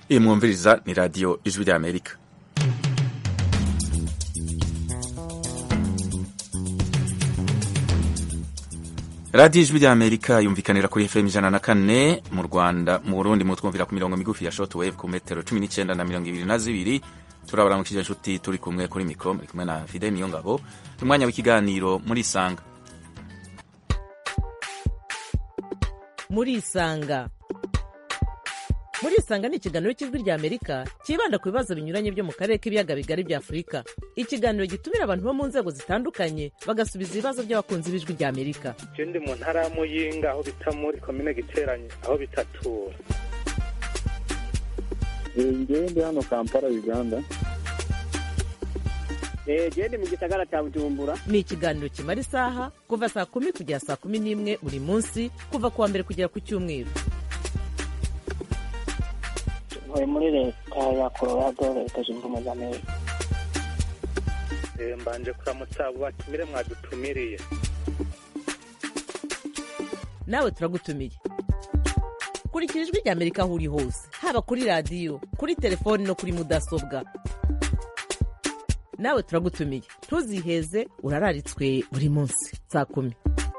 iyi mwumviriza ni radiyo ijwi ry'amerika radiyo ijwi ry'amerika yumvikanira kuri fm ijana na kane mu rwanda mu burundi mutwumvira ku mirongo migufi ya short wave ku metero cumi n'icyenda na mirongo ibiri na zibiri turabaramukije inshuti turi kumwe kuri mikoro muri kumwe na fide niyo ngabo ni umwanya w'ikiganiro muri isanga muri isanga muri isanga ni ikiganiro cy'ijwi rya amerika cyibanda ku bibazo binyuranye byo mu karere k'ibiyaga bigari bya afurika ikiganiro gitumira abantu bo mu nzego zitandukanye bagasubiza ibibazo by'abakunzi b'ijwi rya amerika je ndi mu ntara ya muyinga aho bita muri komine giteranye aho bitatura ngewe ndi hano kampala uganda gende mu gisagara cya bujumbura ni ikiganiro kimara isaha kuva saa kumi kugera saa kumi n'imwe buri munsi kuva ku wa mbere kugera ku cyumweru ntuye muri leta ya colorado leta zunze ubumwe za amerika Eh, mbanje kuramutsa abo batumire mwadutumiriye nawe turagutumiye kurikira ijwi rya amerika aho uri hose haba kuri radiyo kuri telefoni no kuri mudasobwa nawe turagutumiye ntuziheze urararitswe buri munsi saa kumi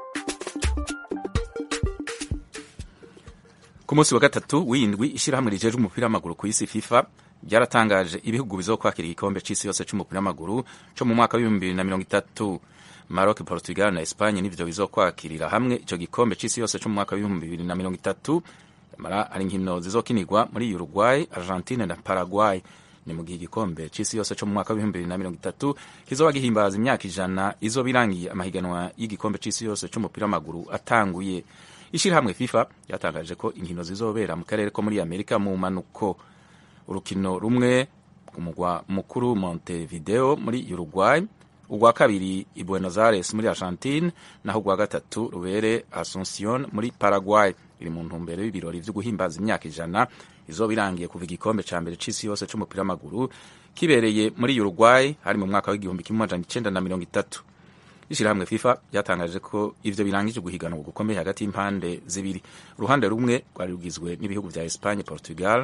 ku munsi wa gatatu w'indwi ishyirahamwe rijejwe umupira w'amaguru ku isi fifa ryaratangaje ibihugu bizokwakira igikombe c'isi yose c'umupira w'amaguru co mu mwaka w'ibihumbi bibiri na mirongo itatu maroc portugal na espagne nivyo bizokwakirira hamwe ico gikombe c'isi yose co mu mwaka w'ibihumbi bibiri na mirongo itatu mara hari inkino zizokinirwa muri uruguay argentine na paraguay ni mu gihe igikombe c'isi yose co mu mwaka w'ibihumbi bibiri na mirongo itatu kizoba gihimbaza imyaka ijana izoba irangiye amahiganwa y'igikombe c'isi yose c'umupira w'amaguru atanguye ishirahamwe fifa ryatangaje ko inkino zizobera mu karere ko muri amerika mu manuko urukino rumwe ku mugwa mukuru montevideo muri uruguay urwa kabiri i buenos aires muri argentine naho urwa gatatu rubere asuncion muri paraguay iri mu ntumbero y'ibirori vyo guhimbaza imyaka ijana izoba irangiye kuva igikombe ca mbere c'isi yose c'umupira w'amaguru kibereye muri uruguay hari mu mwaka w'igihumbi kimwe amajana icenda na mirongo itatu ishirahamwe fifa ryatangaje ko ivyo birangije guhiganwa gukomeye hagati y'impande zibiri uruhande rumwe rwari rugizwe n'ibihugu vya espagne portugal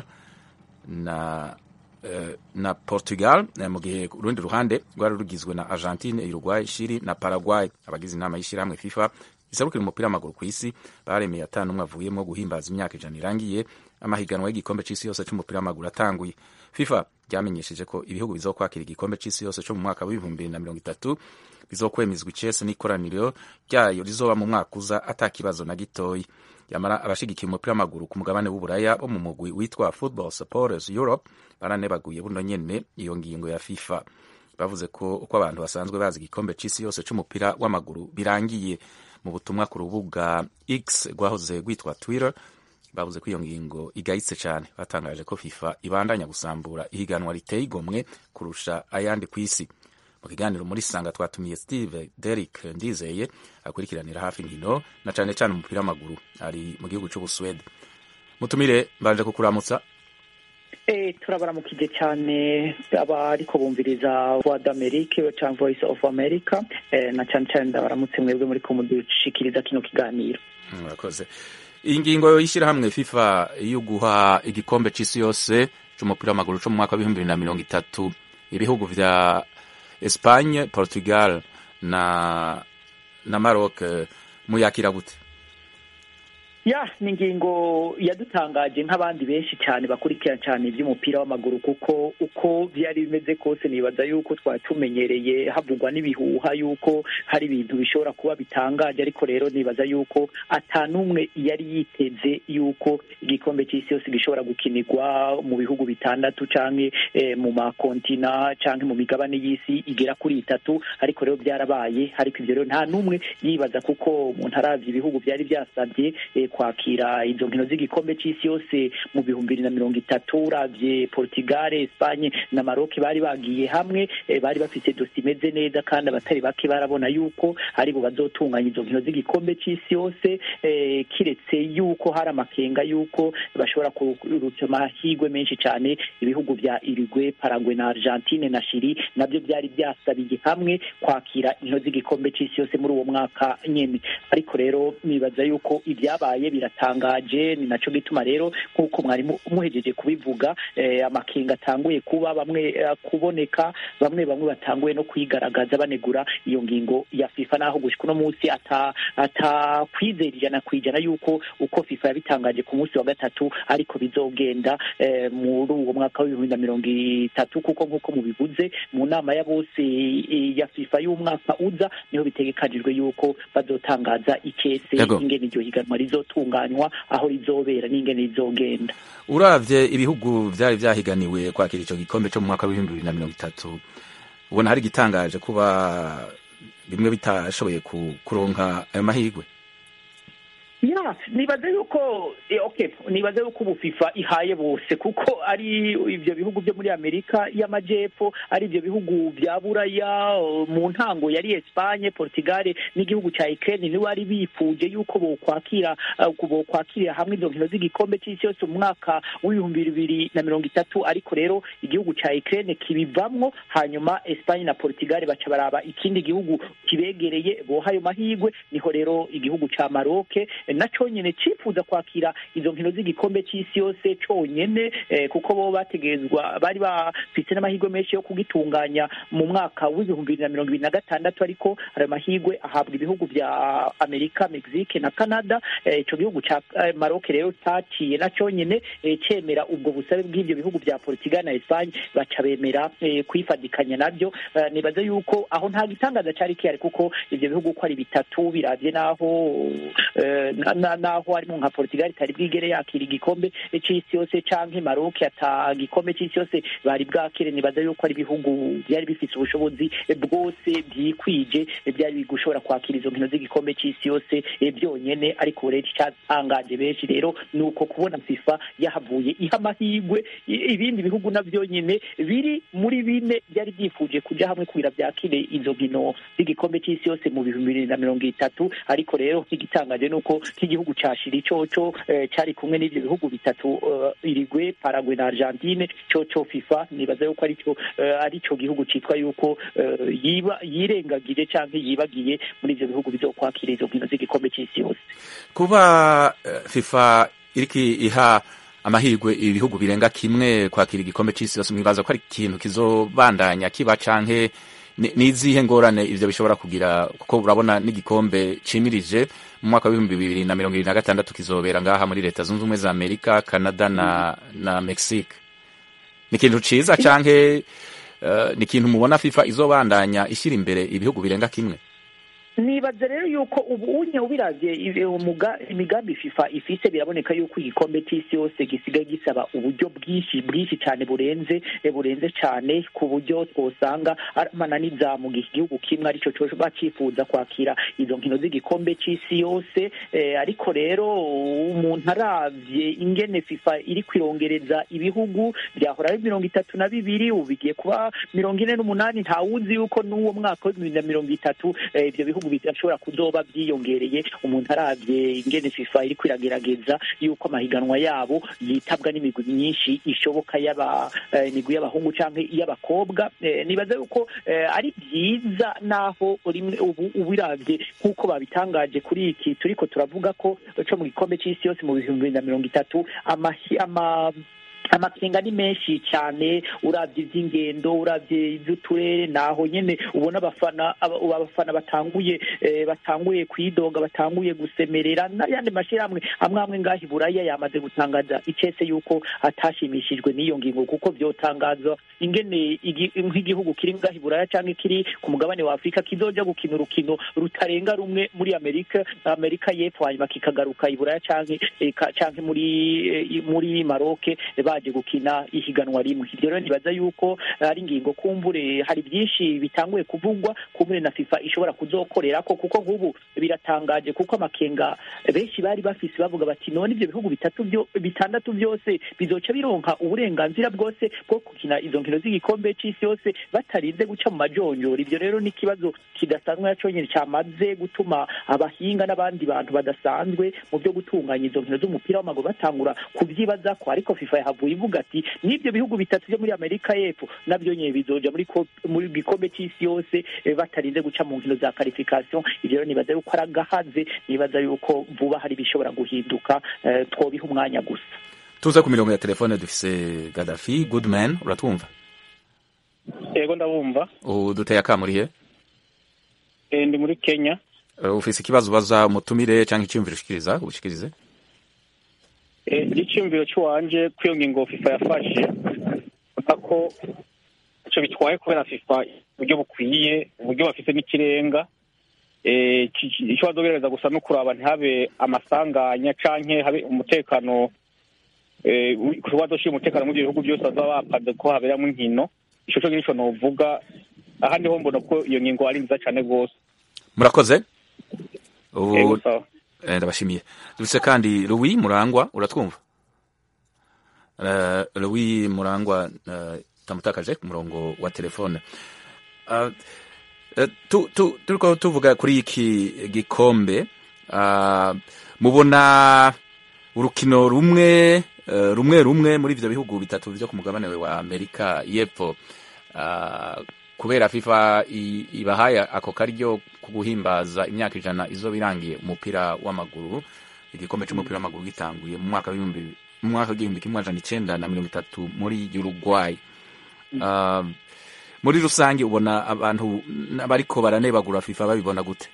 na eh, na portugal eh, mu gihe urundi ruhande rwari rugizwe na argentine uruguay chili na paraguay abagize inama y'ishirahamwe fifa isarukira umupira w'amaguru ku isi baremeye atanu umwe avuyemo guhimbaza imyaka ijana irangiye amahiganwa y'igikombe c'isi yose c'umupira w'amaguru atanguye fifa ryamenyesheje ko ibihugu bizokwakira igikombe c'isi yose co mu mwaka w'ibihumbi bibiri na mirongo itatu bizokwemezwa icese n'ikoraniro ryayo rizoba mu mwaka uza ata kibazo na gitoyi yamara abashigikiye umupira w'amaguru ku mugabane w'uburaya bo mu mugwi witwa football supporters europe baranebaguye buno nyene iyo ngingo ya fifa bavuze ko uko abantu basanzwe bazi igikombe c'isi yose c'umupira w'amaguru birangiye mu butumwa ku rubuga x rwahoze rwitwa twitter bavuze ko iyo ngingo igayitse cyane batangaje ko fifa ibandanya gusambura ihiganwa riteye igomwe kurusha ayandi ku isi mu kiganiro muri sanga twatumiye steve derik ndizeye akurikiranira hafi inkino na cyane cyane umupira w'amaguru ari mu gihugu cy'ubusuwede mutumire mbanje kukuramutsa Eh, turabaramukije cyane abariko bumviriza voix d'amerique cyangwa voice of america eh, na cyane cyane ndabaramutse mwebwe muri ko mudushikiriza kino kiganiro murakoze iyi ngingo y'ishyirahamwe fifa yo guha igikombe c'isi yose c'umupira w'amaguru co mu mwaka w'ibihumbi bibiri na mirongo itatu ibihugu vya espagne portugal na na maroc eh, muyakira gute ya ni ingingo yadutangaje nk'abandi benshi cyane bakurikira cyane iby'umupira w'amaguru kuko uko byari bimeze kose nibaza yuko twari tumenyereye havugwa n'ibihuha yuko hari ibintu bishobora kuba bitangaje ariko rero nibaza yuko atanumwe yari yiteze yuko igikombe cy'isi yose gishobora gukinirwa mu bihugu bitandatu canke eh, mu makontina canke mu migabane y'isi igera kuri itatu ariko rero byarabaye ariko ivyo rero nta n'umwe yibaza kuko umuntu aravye ibihugu byari byasabye eh, kwakira izo nkino z'igikombe c'isi yose mu bihumbi bibiri na mirongo itatu uravye portugal espagne na maroc bari bagiye hamwe eh, bari bafite dosi imeze neza kandi abatari bake barabona yuko aribo bazotunganya izo nkino z'igikombe c'isi yose eh, kiretse yuko hari amakenga yuko bashobora kurutsa amahirwe menshi cyane ibihugu vya Uruguay Paraguay na Argentine na Chili nabyo byari byasabiye hamwe kwakira inkino z'igikombe c'isi yose muri uwo mwaka nyene ariko rero nibaza yuko ibyabaye bibaye biratangaje ni naco gituma rero nk'uko mwari mu- muhejeje kubivuga eh, amakenga atanguye kuba bamwe eh, kuboneka bamwe bamwe batanguye no kwigaragaza banegura iyo ngingo ya FIFA naho gushika uno munsi ata atakwizera ijana ku ijana yuko uko FIFA yabitangaje ku munsi wa gatatu ariko bizogenda eh, muri uwo mwaka w'ibihumbi na mirongo itatu kuko nk'uko mubivuze mu nama ya bose eh, ya FIFA y'umwaka uza niho bitegekanijwe yuko bazotangaza ikese Yego. ingene iryo higanwa rizotunganywa aho rizobera n'ingene rizogenda uravye ibihugu vyari vyahiganiwe kwakira ico gikombe co mu mwaka w'ibihumbi bibiri na mirongo itatu ubona hari igitangaje kuba bimwe bitashoboye ku- kuronka ayo mahirwe ya nibaze yuko eh, okay nibaze yuko ubu FIFA ihaye bose kuko ari ivyo bihugu byo muri Amerika y'amajepfo ari ivyo bihugu vya Buraya eh, mu ntango yari Espagne Portugal n'igihugu ca Ukraine ni wari bifuje yuko bokwakira eh, bokwakirira hamwe izo nkino z'igikombe c'isi yose mu mwaka w'ibihumbi bibiri na mirongo itatu ariko rero igihugu ca Ukraine kibivamwo hanyuma Espagne na Portugal baca baraba ikindi gihugu kibegereye boha ayo mahirwe niho rero igihugu ca Maroc na conyene cifuza kwakira izo nkino z'igikombe c'isi yose conyene eh, kuko bo bategerezwa bari bafise n'amahirwe menshi yo kugitunganya mu mwaka w'ibihumbi bibiri na mirongo ibiri na gatandatu ariko ayo mahirwe ahabwa ibihugu vya Amerika Mexique na Canada eh, ico gihugu ca eh, Maroc rero caciye na conyene eh, cemera ubwo busabe bw'ivyo bihugu vya Portugal na Espagne baca bemera eh, kwifadikanya navyo Eh, nibaza yuko aho nta gitangaza cari kihari kuko ivyo bihugu ko ari bitatu biravye naho eh, na- na- naho harimo nka Portugal itari bwigere yakira igikombe c'isi yose canke Maroc ata gikombe c'isi yose bari bwakire nibaza yuko ari ibihugu byari bifise ubushobozi eh, bwose byikwije eh, byari gushobora kwakira izo nkino z'igikombe c'isi yose eh, byonyene ariko ubu rero icyatangaje benshi rero ni uko kubona FIFA yahavuye iha amahirwe i- ibindi bihugu navyo nyene biri muri bine byari byifuje kuja hamwe kugira byakire izo nkino z'igikombe c'isi yose mu bihumbi bibiri na mirongo itatu ariko rero igitangaje ni uko nk'igihugu ca Chili coco eh, cari kumwe n'ivyo bihugu bitatu eh, Uruguay Paraguay na Argentine coco FIFA nibaza yuko arico eh, arico gihugu citwa yuko eh, yiba yirengagije canke yibagiye muri ivyo bihugu bizokwakira izo nkino z'igikombe c'isi yose kuba eh, FIFA iriko iha amahirwe ibihugu birenga kimwe kwakira igikombe c'isi yose mwibaza ko ari ikintu kizobandanya kiba canke ni- nizihe ngorane ivyo bishobora kugira kuko urabona n'igikombe cimirije mu mwaka w'ibihumbi bibiri na mirongo ibiri na gatandatu kizobera ngaha muri leta zunze ubumwe za amerika canada na na mexique ni ikintu ciza canke eh, ni ikintu mubona fifa izobandanya ishyira imbere ibihugu birenga kimwe nibaza rero yuko ubu unye ubiravye ibi- umuga- imigambi FIFA ifise biraboneka yuko igikombe c'isi yose gisigaye gisaba uburyo bwinshi bwinshi cane burenze eh, burenze cane ku buryo twosanga amananiza mu gihugu kimwe arico co bacifuza kwakira izo nkino z'igikombe c'isi yose eh, ariko rero umuntu aravye ingene FIFA iri kwirongereza ibihugu byahora ari mirongo itatu na bibiri ubu bigiye kuba mirongo ine n'umunani ntawuzi yuko n'uwo mwaka w'ibihumbi na mirongo itatu eh, ivyo bihugu bidashobora kuzoba byiyongereye umuntu aravye ingene FIFA iri kwiragerageza yuko amahiganwa yabo yitabwa n'imigwi myinshi ishoboka y'aba eh, imigwi y'abahungu canke iy'abakobwa eh, nibaza yuko eh, ari byiza naho rimwe ubu ubiravye nk'uko babitangaje kuri iki turiko turavuga ko co mu gikombe c'isi yose mu bihumbi bibiri na mirongo itatu amahi- ama amakenga ni menshi cyane uravye ivy'ingendo uravye ivy'uturere naho nyene ubona abafana aba- ubu abafana batanguye eh, batanguye kwidoga batanguye gusemerera n'ayandi mashirahamwe amwe amwe ngaho i buraya yamaze gutangaza icese yuko atashimishijwe n'iyo ngingo kuko vyotangaza ingene igi- nk'igihugu kiri ngaho i buraya canke kiri ku mugabane wa afurika kizoja gukina urukino rutarenga rumwe muri amerika amerika y'epfo hanyuma kikagaruka i buraya canke eh, ka- canke muri eh, muri maroke baje gukina ihiganwa rimwe ivyo rero nibaza yuko ari ingingo kumbure hari byinshi bitanguye kuvugwa kumbure na fifa ishobora kuzokorerako kuko nk'ubu biratangaje kuko amakenga benshi bari bafise bavuga bati none ivyo bihugu bitatu byo bitandatu byose bizoca bironka uburenganzira bwose bwo gukina izo nkino z'igikombe c'isi yose batarinze guca mu majonjora ivyo rero ni ikibazo kidasanzwe naco nyene camaze gutuma abahinga n'abandi bantu badasanzwe mu byo gutunganya izo nkino z'umupira w'amaguru batangura kuvyibazako ariko fifa yahavuye yateguye ivuga ati n'ibyo bihugu bitatu byo muri amerika y'epfo nabyo nyine bizoja muri ko- muri gikombe cy'isi yose eh, batarinze guca mu nkino za qualification ibyo rero nibaza yuko ari agahaze nibaza yuko vuba hari ibishobora guhinduka eh, twobiha umwanya gusa tuze ku mirongo ya telefone dufise gadafi goodman uratwumva yego ndabumva uduteye akamurihe Eh, ndi muri kenya Uh, ufise ikibazo ubaza umutumire cyangwa icyumviro ushikiriza ushikirize Eh, icyumviro cy'uwanje kuri iyo ngingo fifa yafashe ubona ko icyo bitwaye kubera fifa uburyo bukwiye uburyo bafite n'ikirenga Eh, ki- ki- icyo bazogereza gusa no kuraba ntihabe amasanganya canke habe umutekano eh, wi- kuba bazoshira umutekano mu bihugu byose bazaba bapanze ko haberamo inkino ico co nico novuga ahandi ho mbona ko iyo ngingo ari nziza cane rwose murakoze Yego, ubu sawa. eh, ndabashimiye dufise kandi louis murangwa uratwumva Eh, louis murangwa eh, tamutakaje ku murongo wa telefone Ah, eh, tu- tu- turiko tuvuga kuri iki gikombe ah, mubona urukino rumwe eh, rumwe rumwe muri ivyo bihugu bitatu vyo ku mugabane wa amerika y'epfo ah, kubera fifa i- ibahaye ako karyo ku guhimbaza imyaka ijana izoba irangiye umupira w'amaguru igikombe c'umupira w'amaguru gitanguye mu mwaka w'ibihumbi mu mwaka w'igihumbi kimwe amajana icenda na mirongo itatu muri uruguay Ah, muri rusange ubona abantu bariko baranebagura fifa babibona gute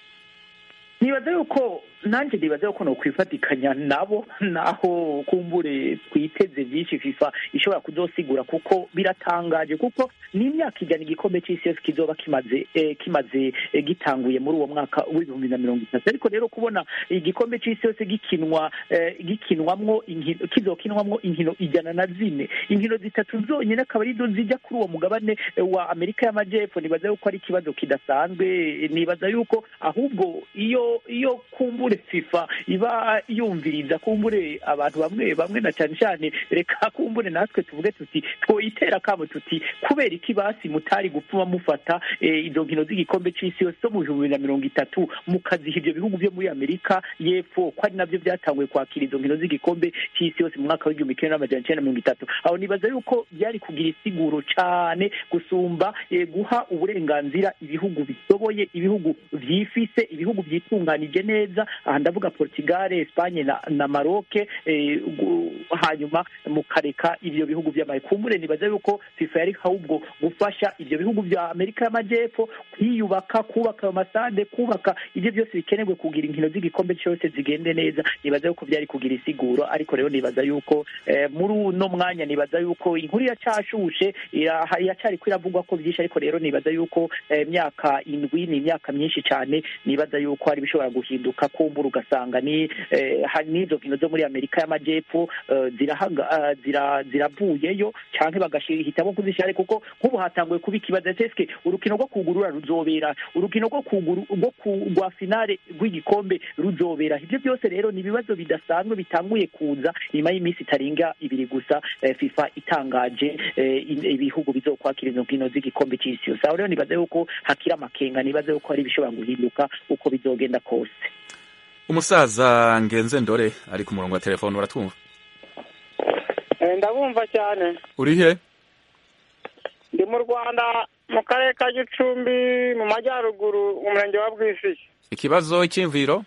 nibaza yuko nanjye nibaza yuko nokwifatikanya nabo naho kumbure twiteze byinshi fifa ishobora kuzosigura kuko biratangaje kuko ni imyaka ijana igikombe cy'isi yose kizoba kimaze eh, kimaze eh, gitanguye muri uwo mwaka w'ibihumbi na mirongo itatu ariko rero kubona igikombe cy'isi yose gikinwa eh, gikinwamwo inkino kizokinwamwo inkino ijana na zine inkino zitatu zonyine akaba arizo zijya kuri uwo mugabane eh, wa amerika y'amajyepfo nibaza yuko ari ikibazo kidasanzwe eh, nibaza yuko ahubwo iyo iyo kumbure fifa iba yumviriza kumbure abantu bamwe bamwe na cyane cyane reka kumbure natwe tuvuge tuti twoyitera kamo tuti kubera iki basi mutari gupfuma mufata eh, izo nkino z'igikombe c'isi yose zo mu bihumbi bibiri na mirongo itatu mukaziha ibyo bihugu byo muri amerika y'epfo ko ari nabyo byatanguye kwakira izo nkino z'igikombe c'isi yose mu mwaka w'igihumbi kimwe n'amajana icenda na mirongo itatu aho nibaza yuko byari kugira isiguro cane gusumba eh, guha uburenganzira ibihugu bishoboye ibihugu vyifise ibihugu vyitunganije neza aha ndavuga portugal espagne na, na maroke eh, gu- hanyuma mukareka ivyo bihugu vy'amaye kumbure nibaza yuko fifa yari ahubwo gufasha ivyo bihugu vya amerika y'amajyepfo kwiyubaka kubaka ayo masade kubaka ivyo byose bikenerwe kugira inkino z'igikombe cyose zigende neza nibaza yuko byari kugira isiguro ariko rero nibaza yuko eh, muri uno mwanya nibaza yuko inkuru iracyashushe ira- iracyari ko iravugwa ko byinshi ariko rero nibaza yuko eh, imyaka indwi ni imyaka myinshi cyane nibaza yuko hari ibishobora guhinduka kumbura ugasanga ni eh, hari n'izo nkino zo muri amerika y'amajyepfo eh, zirahaga eh, zira- ziravuyeyo cyangwa bagahitamo kuzishyira kuko nk'ubu hatanguye kuba ikibazo eske urukino rwo kugurura ruzobera urukino rwo kuguru rwo ku- rwa finale rw'igikombe ruzobera ibyo byose rero ni ibibazo bidasanzwe bitanguye kuza nyuma y'iminsi itarenga ibiri gusa eh, fifa itangaje eh, in- ibihugu bizokwakira izo nkino z'igikombe cy'isi yose aho rero nibaza yuko hakiri amakenga nibaza yuko hari ibishobora guhinduka uko bizogenda kose umusaza ngenze ndore ari ku murongo wa telefone uratwumva Eh, ndabumva cyane urihe ndi mu rwanda mu karere ka gicumbi mu majyaruguru mu murenge wa bwisiki ikibazo icyimviro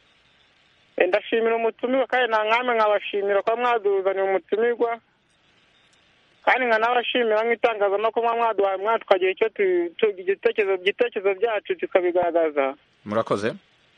Eh, ndashimira umutumirwa kandi nta nkamwe nkabashimira kuba mwaduzaniye umutumirwa kandi nkanabashimira nk'itangazamakuru muba mwaduhaye umwanya tukagira icyo tu- tu- igitekerezo igitekerezo byacu tukabigaragaza murakoze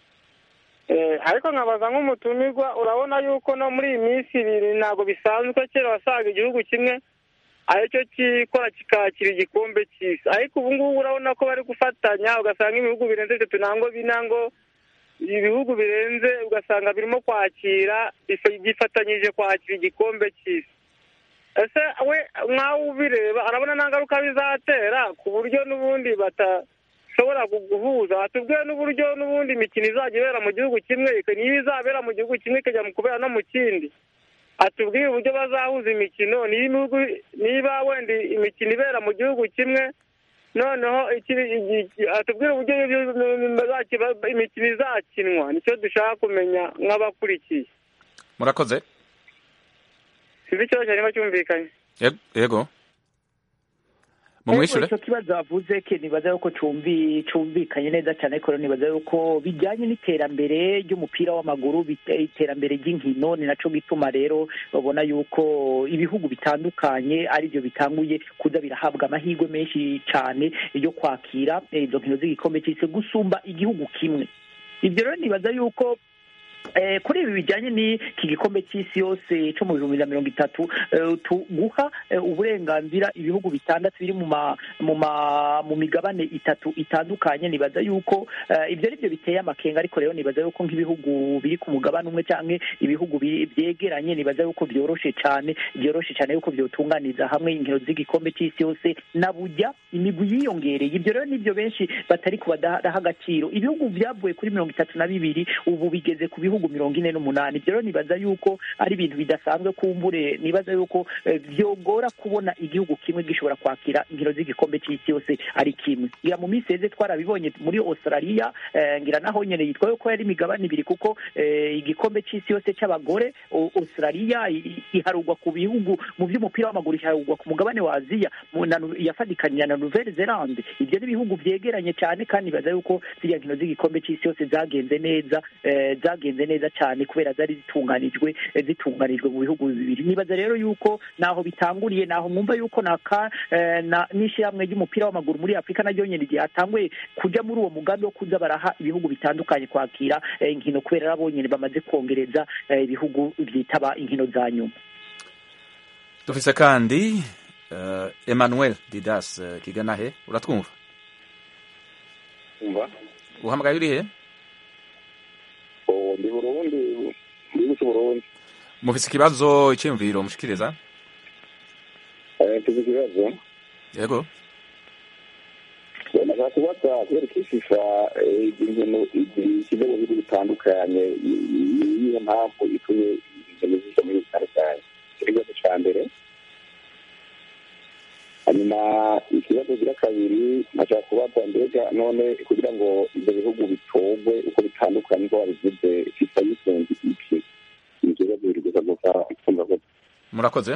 Eh, ariko nkabaza nk'umutumirwa urabona yuko no muri iyi minsi ibiri ntabwo bisanzwe kera wasaga igihugu kimwe aricyo kikora kikakira igikombe cy'isi ariko ubu ngubu urabona ko bari gufatanya ugasanga ibihugu birenze bitatu nangwa bine ngo ibihugu birenze ugasanga birimo kwakira bifa- byifatanyije kwakira igikombe cy'isi ese we nkawe ubireba arabona nta ngaruka bizatera ku buryo n'ubundi batashobora gu- guhuza watubwiye n'uburyo n'ubundi imikino izajya ibera mu gihugu kimwe ika- niba izabera mu gihugu kimwe ikajya mu kubera no mu kindi atubwiye uburyo bazahuza imikino niba ibihugu- niba wenda imikino ibera mu gihugu kimwe noneho iki- iki- atubwire uburyo ibyo- bazaki- imikino izakinwa nicyo dushaka kumenya nk'abakurikiye murakoze sinzi ikibazo cyari niba cyumvikanye Yego- yego mumwishure icyo kibazo bavuze ke nibaza yuko cumvi cumvikanye neza cyane ariko rero nibaza yuko bijyanye n'iterambere ry'umupira w'amaguru bite- iterambere ry'inkino ni naco gituma rero babona yuko ibihugu bitandukanye aribyo bitanguye kuza birahabwa amahirwe menshi cyane yo kwakira eh, izo nkino z'igikombe cy'isi gusumba igihugu kimwe ibyo rero nibaza yuko Eh, kuri ibi bijyanye n'iki gikombe cy'isi yose cyo mu bihumbi na mirongo itatu eh, tu- guha eh, uburenganzira ibihugu bitandatu biri mu ma mu ma mu migabane itatu itandukanye nibaza yuko eh, ibyo ari byo biteye amakenga ariko rero nibaza yuko nk'ibihugu biri ku mugabane umwe cyangwa ibihugu bi- byegeranye nibaza yuko byoroshe cyane byoroshe cyane yuko byotunganiza hamwe inkino z'igikombe cy'isi yose na bujya imigwi yiyongereye ibyo rero nibyo benshi batari kubadaha agaciro ibihugu byavuye kuri mirongo itatu na bibiri ubu bigeze ku bihugu mirongo ine n'umunani ibyo rero nibaza yuko ari ibintu bidasanzwe kumbure nibaza yuko eh, byogora kubona igihugu kimwe gishobora kwakira inkino z'igikombe cy'isi yose ari kimwe ngira mu minsi heze twarabibonye muri australia eh, ngira naho nyene yitwa yuko yari imigabane ibiri kuko eh, igikombe cy'isi yose cy'abagore o- australia i- i- iharugwa ku bihugu mu by'umupira w'amaguru iharugwa ku mugabane wa aziya mu- na Nu- yafatikanira na nouvelle zelande ibyo ni ibihugu byegeranye cyane kandi nibaza yuko ziriya nkino z'igikombe cy'isi yose zagenze neza eh, zagenze neza cyane kubera zari zitunganijwe eh, zitunganijwe mu bihugu bibiri nibaza rero yuko naho bitanguriye naho mwumva yuko naka eh, na n'ishyirahamwe ry'umupira w'amaguru muri afurika naryo nyine igihe hatanguye kujya muri uwo mugambi wo kuza baraha ibihugu bitandukanye kwakira eh, inkino kubera nabo nyine bamaze kongereza eh, ibihugu byitaba inkino za nyuma dufise kandi uh, emmanuel didas uh, kiganahe uratwumva umva uhamagaye urihe Oh, ndi burundi ndi guca burundi mufise ikibazo iciyumviro mushikiriza Eh, mfise ikibazo yego nashaka kubaza kubera ko ififa eh, izi nkino zishyize mu bihugu bitandukanye i- i- niyo mpamvu itumye inkino zija muri bitandukanye icyo ni ikibazo ca mbere hanyuma ikibazo gira kabiri nashaka kubaza mbega none kugira ngo ibyo bihugu bitorwe uko bitandukanye uko babivuze fifa yisunze iki ni ikibazo biri gusa gusa kumva ko murakoze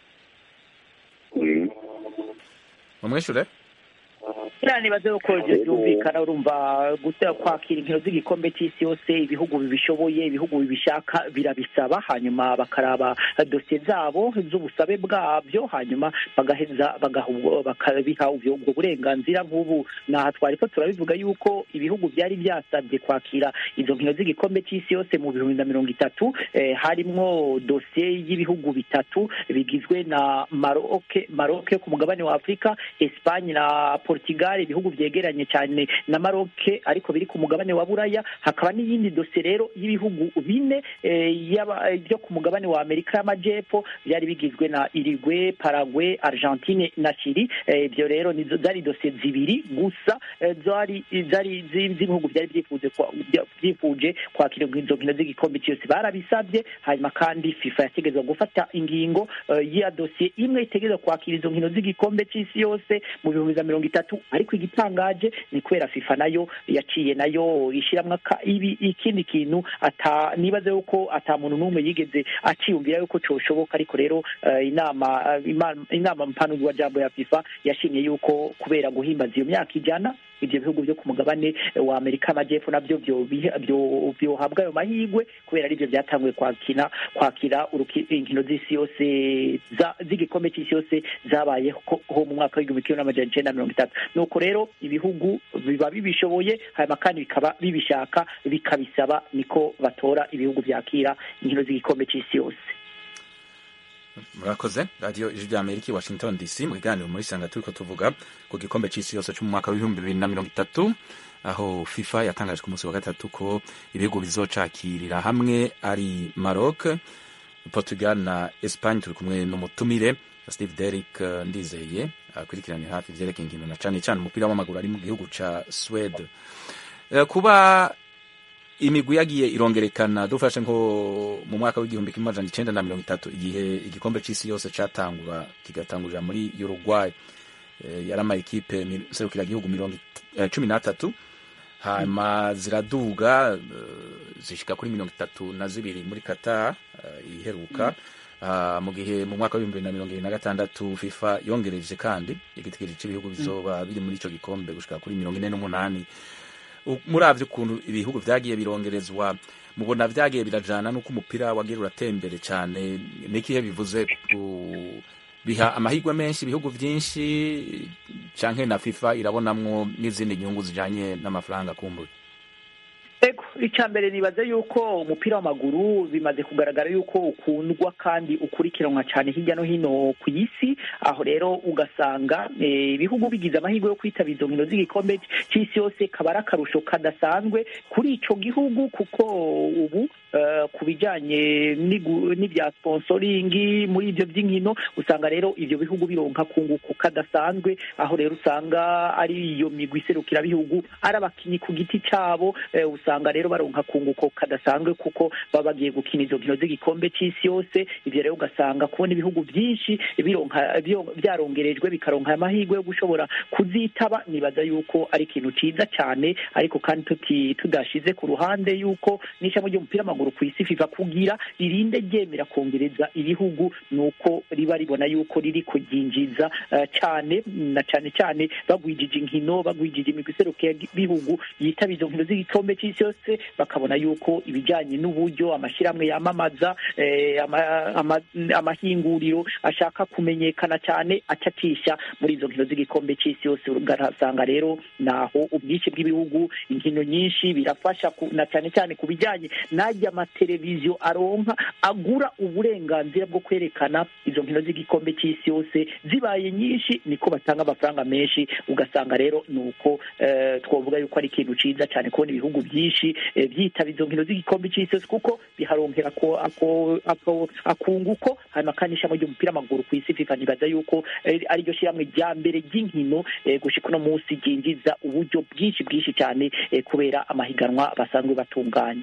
Mm. mumwishure kiriya nibaze yuko ibyo byumvikana urumva guta kwakira inkino z'igikombe cy'isi yose ibihugu bibishoboye ibihugu bibishaka birabisaba hanyuma bakaraba dosiye zabo z'ubusabe bwabyo hanyuma bagaheza bagaha ubwo- bakabiha ubwo ubwo burenganzira nk'ubu naha twari ko turabivuga yuko ibihugu byari byasabye kwakira izo nkino z'igikombe cy'isi yose mu bihumbi na mirongo itatu eh, harimwo dosiye y'ibihugu bitatu bigizwe na maroke maroke yo ku mugabane wa afurika esipanye na portugal ibihugu byegeranye cyane na maroke ariko biri ku mugabane wa buraya hakaba n'iyindi dosiye rero y'ibihugu bine eh, y'aba- byo ku mugabane wa amerika y'amajyepfo byari bigizwe na irigwe paragwe argentine na chili Eh, ibyo rero nizo zari dosiye zibiri gusa eh, zari zari zi- z'ibihugu byari byifuje kwa- bya- byifuje kwakira izo nkino z'igikombe cyose barabisabye hanyuma kandi fifa yategetswe gufata ingingo eh, ya dosiye imwe itegereza kwakira izo nkino z'igikombe cy'isi yose mu bihumbi bya mirongo itatu ariko igitangaje ni kubera fifa nayo yaciye nayo ishyiramo aka- ibi ikindi kintu ata nibaze yuko ata muntu n'umwe yigeze aciyumvira yuko cyoshoboka ariko rero eh, inama eh, ima- inama mpanurwa jambo ya fifa yashimye yuko kubera guhimbaza iyo myaka ijana ibyo bihugu byo ku mugabane wa amerika amajyepfo nabyo byo- biha- byo- byohabwa ayo mahirwe kubera aribyo byatanguye kwakira kwakira uruki- inkino z'isi yose za- z'igikombe cy'isi yose zabayeho ho mu mwaka w'igihumbi kimwe n'amajana icenda na mirongo itatu nuko rero ibihugu biba bibishoboye hanyuma kandi bikaba bibishaka bikabisaba niko batora ibihugu byakira inkino z'igikombe cy'isi yose murakoze radiyo ijwi rya amerika i washington dc mu kiganiro muri sanga turiko tuvuga ku gikombe c'isi yose co mu mwaka w'ibihumbi bibiri na mirongo itatu aho fifa yatangaje ku munsi wa gatatu ko ibihugu bizocakirira hamwe ari maroc portugal na espagne turi kumwe n'umutumire steve derrick eh, ndizeye akurikiranira hafi ivyerekeye inkino na cane cane umupira w'amaguru ari mu gihugu ca swede Eh, kuba imigwi yagiye irongerekana dufashe nko mu mwaka w'igihumbi kimwe amajana icenda na mirongo itatu igihe igikombe c'isi yose catangura kigatangurira muri uruguay eh, yari ama ekipe mi- serukiragihugu mirongo it- eh, cumi n'atatu hanyuma ziraduga eh, zishika kuri mirongo itatu na zibiri muri qatar eh, iheruka uh, mu gihe mu mwaka w'ibihumbi bibiri na mirongo ibiri na gatandatu fifa yongereje kandi igitigiri cy'ibihugu bizoba biri muri ico gikombe gushika kuri mirongo ine n'umunani muravye ukuntu ibihugu vyagiye birongerezwa mubona vyagiye birajana n'uko umupira wagira uratembere cane n'ikihe bivuze ku biha amahirwe menshi ibihugu vyinshi canke na fifa irabonamwo n'izindi nyungu zijanye n'amafaranga kumbuye ego icya mbere nibaze yuko umupira w'amaguru bimaze kugaragara yuko ukundwa kandi ukurikiranwa cyane hirya no hino ku isi aho rero ugasanga ibihugu bigize amahirwe yo kwitabira izo nkino z'igikombe cy'isi yose kaba ari akarusho kadasanzwe kuri icyo gihugu kuko ubu ku bijyanye n'ibya sponsoringi muri ibyo by'inkino usanga rero ibyo bihugu bironka kunguko kadasanzwe aho rero usanga ari iyo migwi iserukirabihugu ari abakinnyi ku giti cyabo usanga rero baronka kunguko kadasanzwe kuko baba bagiye gukina izo nkino z'igikombe cy'isi yose ibyo rero ugasanga kubona ibihugu byinshi bironka byarongerejwe bikaronka amahirwe yo gushobora kuzitaba nibaza yuko ari ikintu cyiza cyane ariko kandi tudashize ku ruhande yuko n'ishami ry'umupira w'amaguru ku isi fifa kugira ririnde ryemera kongereza ibihugu ni uko riba ribona yuko riri kuryinjiza cyane na cyane cyane bagwijije inkino bagwijije imigwi iserukirabihugu yitaba izo nkino z'igikombe cy'isi yose bakabona yuko ibijyanye n'uburyo amashyirahamwe yamamaza amahinguriro ashaka kumenyekana cyane acatisha muri izo nkino z'igikombe cy'isi yose ugasanga rero naho ubwinshi bw'ibihugu inkino nyinshi birafasha na cyane cyane ku bijyanye n'ajya amateleviziyo aronka agura uburenganzira bwo kwerekana izo nkino z'igikombe cy'isi yose zibaye nyinshi niko batanga amafaranga menshi ugasanga rero ni uko twavuga yuko ari ikintu cyiza cyane kubona ibihugu byinshi byitaba izo nkino z'igikombe cy'isi yose kuko biharonkera akunguko hanyuma kandi ishami ry'umupira w'amaguru ku isi fifa nibaza yuko ariryo shyirahamwe rya mbere ry'inkino gushika uno munsi ryinjiza uburyo bwinshi bwinshi cyane kubera amahiganwa basanzwe batunganya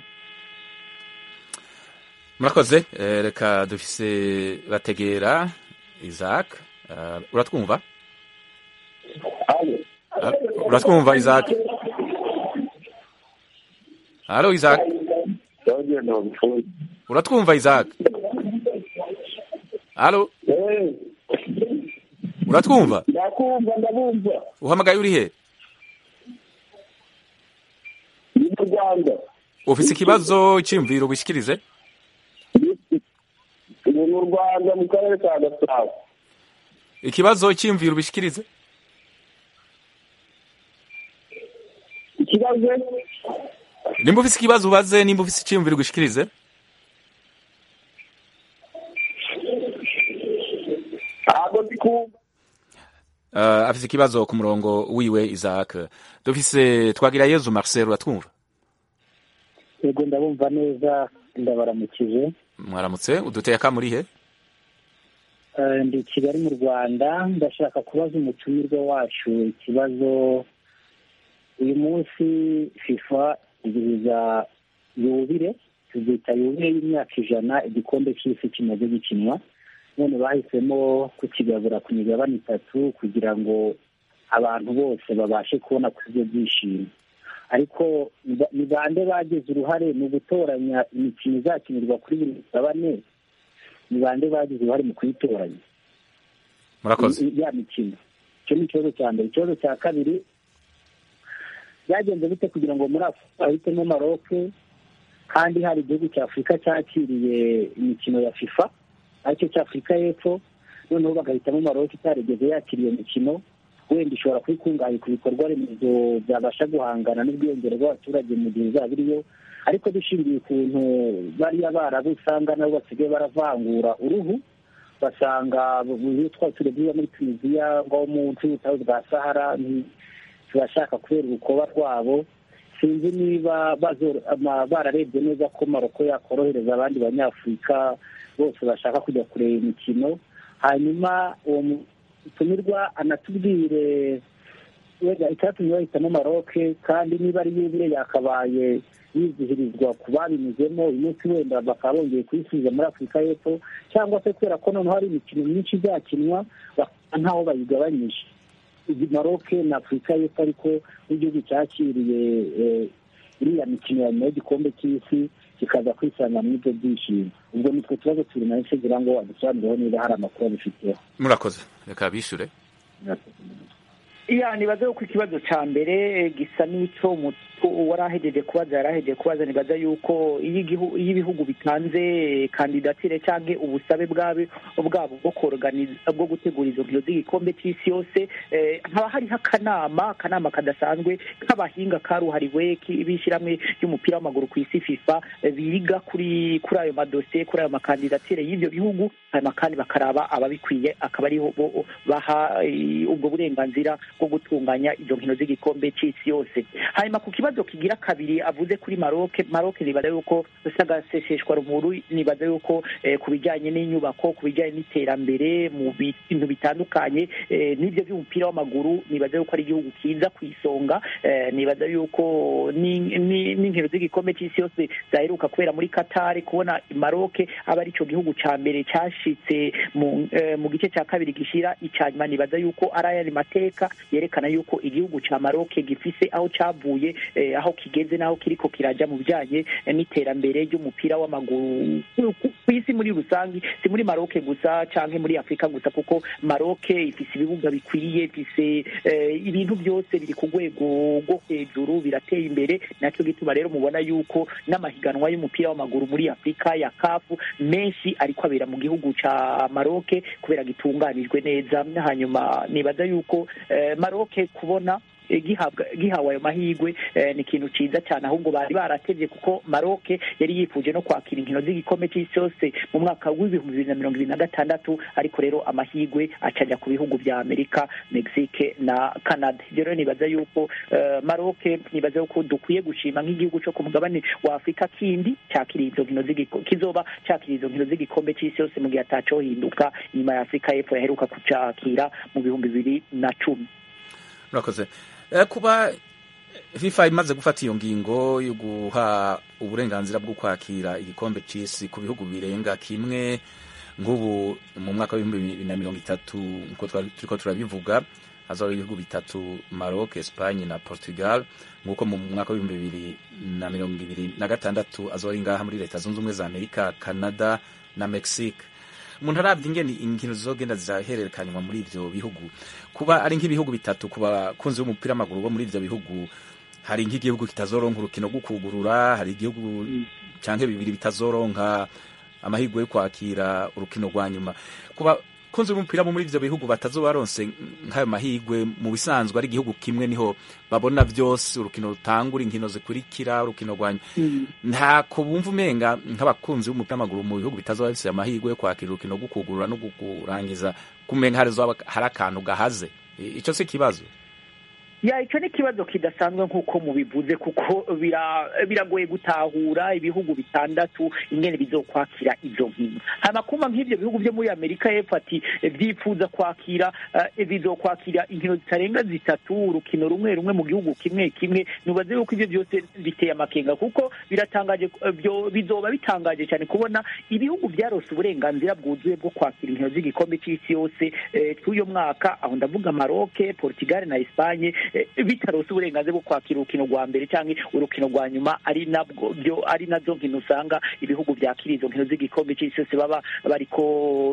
murakoze reka dufise bategera isaac uratwumva uratwumva isaac halo isaac uratwumva isaac halo uratwumva ndakumva ndabumva uhamagaye uri he ni mu rwanda ufise ikibazo cyiyumviro wishikirize ni mu rwanda mu karere ka gasabo ikibazo cyiyumviro ubishikirize ikibazo nimba ufise ikibazo ubaze nimba ufise icyiyumviro ugishikirize ntabwo ndi kumva uh, afise ikibazo ku murongo wiwe isaac dufise twagira yezu marcel uratwumva yego ndabumva neza ndabaramukije mwaramutse uduteye akamuri he Eh, ndi i kigali mu rwanda ndashaka kubaza umutumirwa wacu ikibazo uyu munsi fifa izihiza yubire tuzita yubire y'imyaka ijana igikombe cy'isi kimaze gikinwa none bahisemo kukigabura ku migabane itatu kugira ngo abantu bose babashe kubona kuri ibyo byishimo ariko ni- ni bande bagize uruhare mu gutoranya imikino izakinirwa kuri buri migabane ni bande bagize uruhare mu kuyitoranya murakoze i- ya mikino icyo ni ikibazo cya mbere ikibazo cya kabiri byagenze bite kugira ngo muri afurika bahitemo maroke kandi hari igihugu cya afurika cyakiriye imikino ya fifa aricyo cya afurika y'epfo noneho bagahitamo maroke itarigeze yakira iyo mikino wenda ishobora kuba ikungahaye ku bikorwa remezo byabasha guhangana n'ubwiyongere bw'abaturage mu gihe izaba iriyo ariko dushingiye ukuntu bariya barabu usanga nabo basigaye baravangura uruhu basanga iyo twari turebye muri tunisiya ngo munsi y'ubutayu bwa sahara ni- turashaka kubera urukoba rwabo sinzi niba bazo- ama- bararebye neza ko maroko yakorohereza abandi banyafurika bose bashaka kujya kureba imikino hanyuma uwo mutumirwa anatubwire wenda icyatumye bahitamo maroke kandi niba ari yubire yakabaye yizihirizwa ku babinyuzemo uyu munsi wenda bakaba bongeye kuyisubiza muri afurika y'epfo cyangwa se kubera ko noneho hari imikino myinshi izakinwa bakaba ntaho bayigabanyije Iyi maroke na afurika y'epfo ariko nk'igihugu cyakiriye eh, iriya mikino ya nyuma y'igikombe cy'isi kikaza kwisanga muri ibyo byishimo ubwo nitwe tubazo turi nayo kugira ngo adusobanurireho niba hari amakuru abifiteho murakoze reka bishure iya nibaza yuko ikibazo cya mbere gisa n'ico wari ahejeje kubaza yari ahejeje kubaza nibaza yuko iyo ibihugu bitanze kandidatire cyangwa ubusabe bwabo bwabo bwo koroganiza bwo gutegura izo nkino z'igikombe cy'isi yose haba hariho akanama akanama kadasanzwe k'abahinga karuhariwe b'ishyirahamwe ry'umupira w'amaguru ku isi fifa biga kuri kuri ayo madosiye kuri ayo makandidatire y'ibyo bihugu hanyuma kandi bakaraba ababikwiye akaba ariho baha ubwo burenganzira bwo gutunganya izo nkino z'igikombe cy'isi yose hanyuma ku kibazo kigira kabiri avuze kuri maroke maroke nibaza yuko sagaseseshwa rumuru nibaza yuko ku bijyanye n'inyubako ku bijyanye n'iterambere mu bintu bitandukanye n'ibyo by'umupira w'amaguru nibaza yuko ari igihugu kiza ku isonga nibaza yuko n'inkino z'igikombe cy'isi yose zaheruka kubera muri katari kubona maroke aba ari cyo gihugu cya mbere cyashitse mu gice cya kabiri gishyira icya nyuma nibaza yuko ari ayandi mateka yerekana yuko igihugu cya maroke gifise aho cyavuye aho kigeze n'aho kiriko kirajya mu bijyanye n'iterambere ry'umupira w'amaguru ku isi muri rusange si muri maroke gusa cyangwa muri afurika gusa kuko maroke ifise ibibuga bikwiye ifise ibintu byose biri ku rwego rwo hejuru birateye imbere nacyo gituma rero mubona yuko n'amahiganwa y'umupira w'amaguru muri afurika ya kafu menshi ariko abera mu gihugu cya maroke kubera gitunganijwe neza hanyuma nibaza yuko maroke kubona gihawe ayo mahirwe ni ikintu cyiza cyane ahubwo bari baratebye kuko maroke yari yifuje no kwakira inkino z'igikombe cy'isi yose mu mwaka w'ibihumbi bibiri na mirongo ibiri na gatandatu ariko rero amahirwe acajya ku bihugu bya amerika mexique na canada ibyo rero nibaza yuko maroke nibaza yuko dukwiye gushima nk'igihugu cyo ku mugabane wa afurika kindi cyakiriye izo nkino kizoba cyakiriye izo nkino z'igikombe cy'isi yose mu gihe atacohinduka inyuma ya afurika y'epfo yaheruka kucakira mu bihumbi bibiri na cumi murakoze kuba fifa imaze gufata iyo ngingo yo guha uburenganzira bwo kwakira igikombe cy'isi ku bihugu birenga kimwe nk'ubu mu mwaka w'ibihumbi bibiri na mirongo itatu nk'uko turiko turabivuga hazaho ibihugu bitatu maroc espagne na portugal nk'uko mu mwaka w'ibihumbi bibiri na mirongo ibiri na gatandatu azoba ari ngaha muri leta zunze ubumwe za amerika canada na mexique umuntu arabye ingene inkino zizogenda zirahererekanywa muri ivyo bihugu kuba ari nk'ibihugu bitatu ku bakunzi b'umupira w'amaguru bo muri ivyo bihugu hari nk'igihugu kitazoronka urukino rwo kugurura hari igihugu canke bibiri bitazoronka amahirwe yo kwakira urukino rwa nyuma kuba kunzi b'umupira bo muri ivyo bihugu batazoba baronse nk'ayo mahirwe mu bisanzwe ari igihugu kimwe niho babona vyose urukino rutangura inkino zikurikira urukino rwa ntako bumva umenga nk'abakunzi b'umupira w'amaguru mu bihugu bitazoba bifise amahirwe yo kwakira urukino rwo kugurura no kurangiza kumenga hari akantu gahaze ico si ikibazo ya icyo ni ikibazo kidasanzwe nk'uko mubivuze kuko biragoye gutahura ibihugu bitandatu ingene bizokwakira izo nkino hanyuma kumva nk'ibyo bihugu byo muri amerika y'epfo ati byifuza kwakira bizokwakira inkino zitarenga zitatu urukino rumwe rumwe mu gihugu kimwe kimwe nubaze yuko ibyo byose biteye amakenga kuko biratangaje bizoba bitangaje cyane kubona ibihugu byarose uburenganzira bwuzuye bwo kwakira inkino z'igikombe cy'isi yose cy'uyo mwaka aho ndavuga maroke portugal na espagne bitarose uburenganzira bwo kwakira urukino rwa mbere cyangwa urukino rwa nyuma ari nabwo byo ari nazo nkino usanga ibihugu byakira izo nkino z'igikombe cy'isi yose baba bariko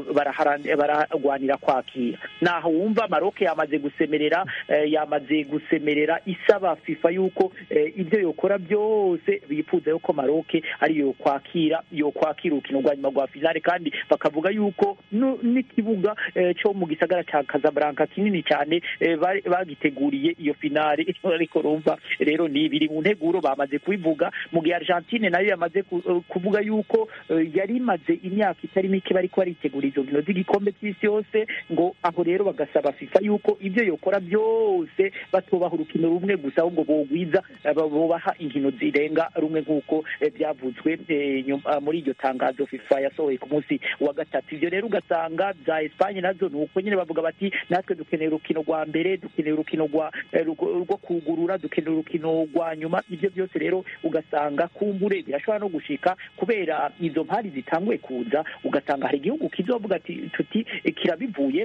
bararwanira kwakira naho wumva maroke yamaze gusemerera yamaze gusemerera isaba fifa yuko ibyo yokora byose bifuza yuko maroke ari yo kwakira yo kwakira urukino rwa nyuma rwa finale kandi bakavuga yuko n'ikibuga cyo mu gisagara cya Casablanca kinini cyane bagiteguriye iyo finale ariko rumva rero ni biri mu nteguro bamaze kubivuga mu gihe Argentine nayo yamaze kuvuga yuko yari imaze imyaka itari mike bariko baritegura izo nkino z'igikombe cy'isi yose ngo aho rero bagasaba FIFA yuko ibyo yokora byose batubaha urukino rumwe gusa ahubwo bogwiza bobaha inkino zirenga rumwe nk'uko byavuzwe muri iryo tangazo FIFA yasohoye ku munsi wa gatatu ibyo rero ugasanga za Espagne nazo ni uko nyine bavuga bati natwe dukeneye urukino rwa mbere dukeneye urukino rwa rwo kugurura dukenera urukino rwa nyuma ibyo byose rero ugasanga kumbure birashobora no gushika kubera izo mpari zitanguye kuza ugasanga hari igihugu kizovuga ati tuti kirabivuyemo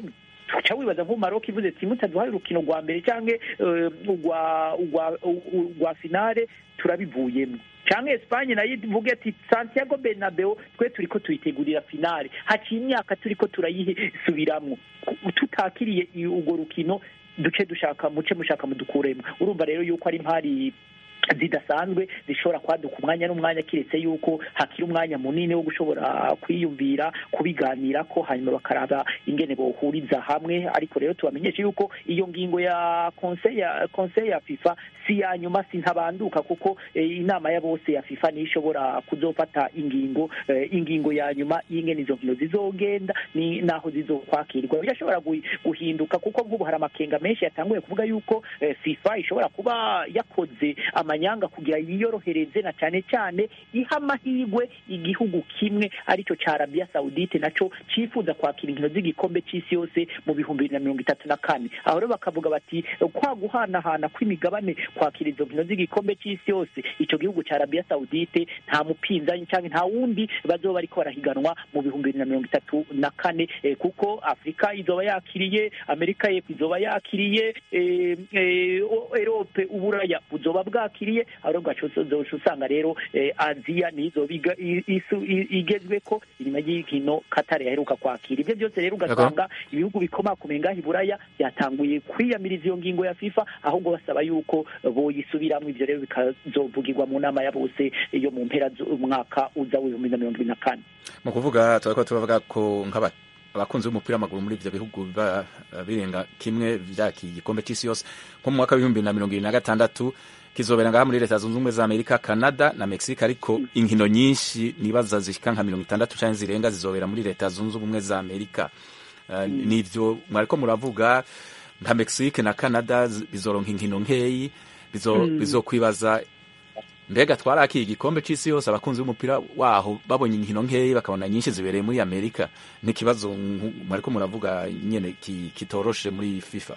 tuca wibaza nko maroc ivuze ati mutaduhaye urukino rwa mbere cyangwa eh, urwa urwa urwa finale turabivuyemo cyangwa Espagne nayo ivuge ati Santiago Bernabeu twe turiko tuyitegurira finale haciye imyaka turiko turayisubiramwo tutakiriye i- urwo rukino duce dushaka muce mushaka mudukuremo urumva rero yuko ari impari zidasanzwe zishobora kwaduka umwanya n'umwanya kiretse yuko hakiri umwanya munini wo gushobora kwiyumvira kubiganira ko hanyuma bakaraba ingene bohuriza hamwe ariko rero tubamenyeshe yuko iyo ngingo ya conseil ya conseil ya FIFA si ya nyuma si ntabanduka kuko eh, inama ya bose ya FIFA niyo ishobora kuzofata ingingo eh, ingingo ya nyuma y'ingene izo nkino zizogenda ni naho zizokwakirwa birashobora guhi- guhinduka kuko nk'ubu hari amakenga menshi yatanguye kuvuga yuko eh, FIFA ishobora kuba yakoze amanyanga kugira yiyorohereze na cyane cyane iha amahirwe igihugu kimwe aricyo cya Arabia Saudite naco cifuza kwakira inkino z'igikombe c'isi yose mu bihumbi bibiri na mirongo itatu na kane aho rero bakavuga bati kwa guhanahana kw'imigabane kwakira izo nkino z'igikombe c'isi yose ico gihugu cya Arabia Saudite nta mupinzani cyangwa nta wundi bazoba bariko barahiganwa mu bihumbi bibiri na mirongo itatu na kane eh, kuko Afurika izoba yakiriye Amerika y'Epfo izoba yakiriye eh, eh, o- Erope uburaya buzoba bwakiriye aho rero ugaca uzoca usanga rero eh, Aziya nizo biga- i- isu- i- igezweko inyuma y'inkino Qatar yaheruka kwakira ibyo byose rero ugasanga ibihugu bikomakomeye ngaho iburaya byatanguye kwiyamiriza iyo ngingo ya FIFA ahubwo basaba yuko boyisubiramwo ivyo rero bikazovugirwa mu nama ya bose yo mu mpera z'umwaka uza w'ibihumbi na mirongo ibiri na kane mu kuvuga turako turavuga ko nk'aba abakunzi b'umupira w'amaguru muri ivyo bihugu biba birenga kimwe vyaki igikombe c'isi yose nko mu mwaka w'ibihumbi na mirongo ibiri na gatandatu kizobera ngaha muri leta zunze ubumwe za amerika canada na mexique ariko inkino nyinshi nibaza zishika nka mirongo itandatu canke zirenga zizobera muri leta zunze ubumwe za amerika uh, nivyo mwariko muravuga nka mexique na canada zi- bizoronka inkino nkeyi bizo- bizokwibaza mbega twarakiye igikombe c'isi yose abakunzi b'umupira waho babonye inkino nkeyi bakabona nyinshi zibereye muri amerika n'ikibazo nku- mwariko muravuga nyene ki- kitoroshe muri fifa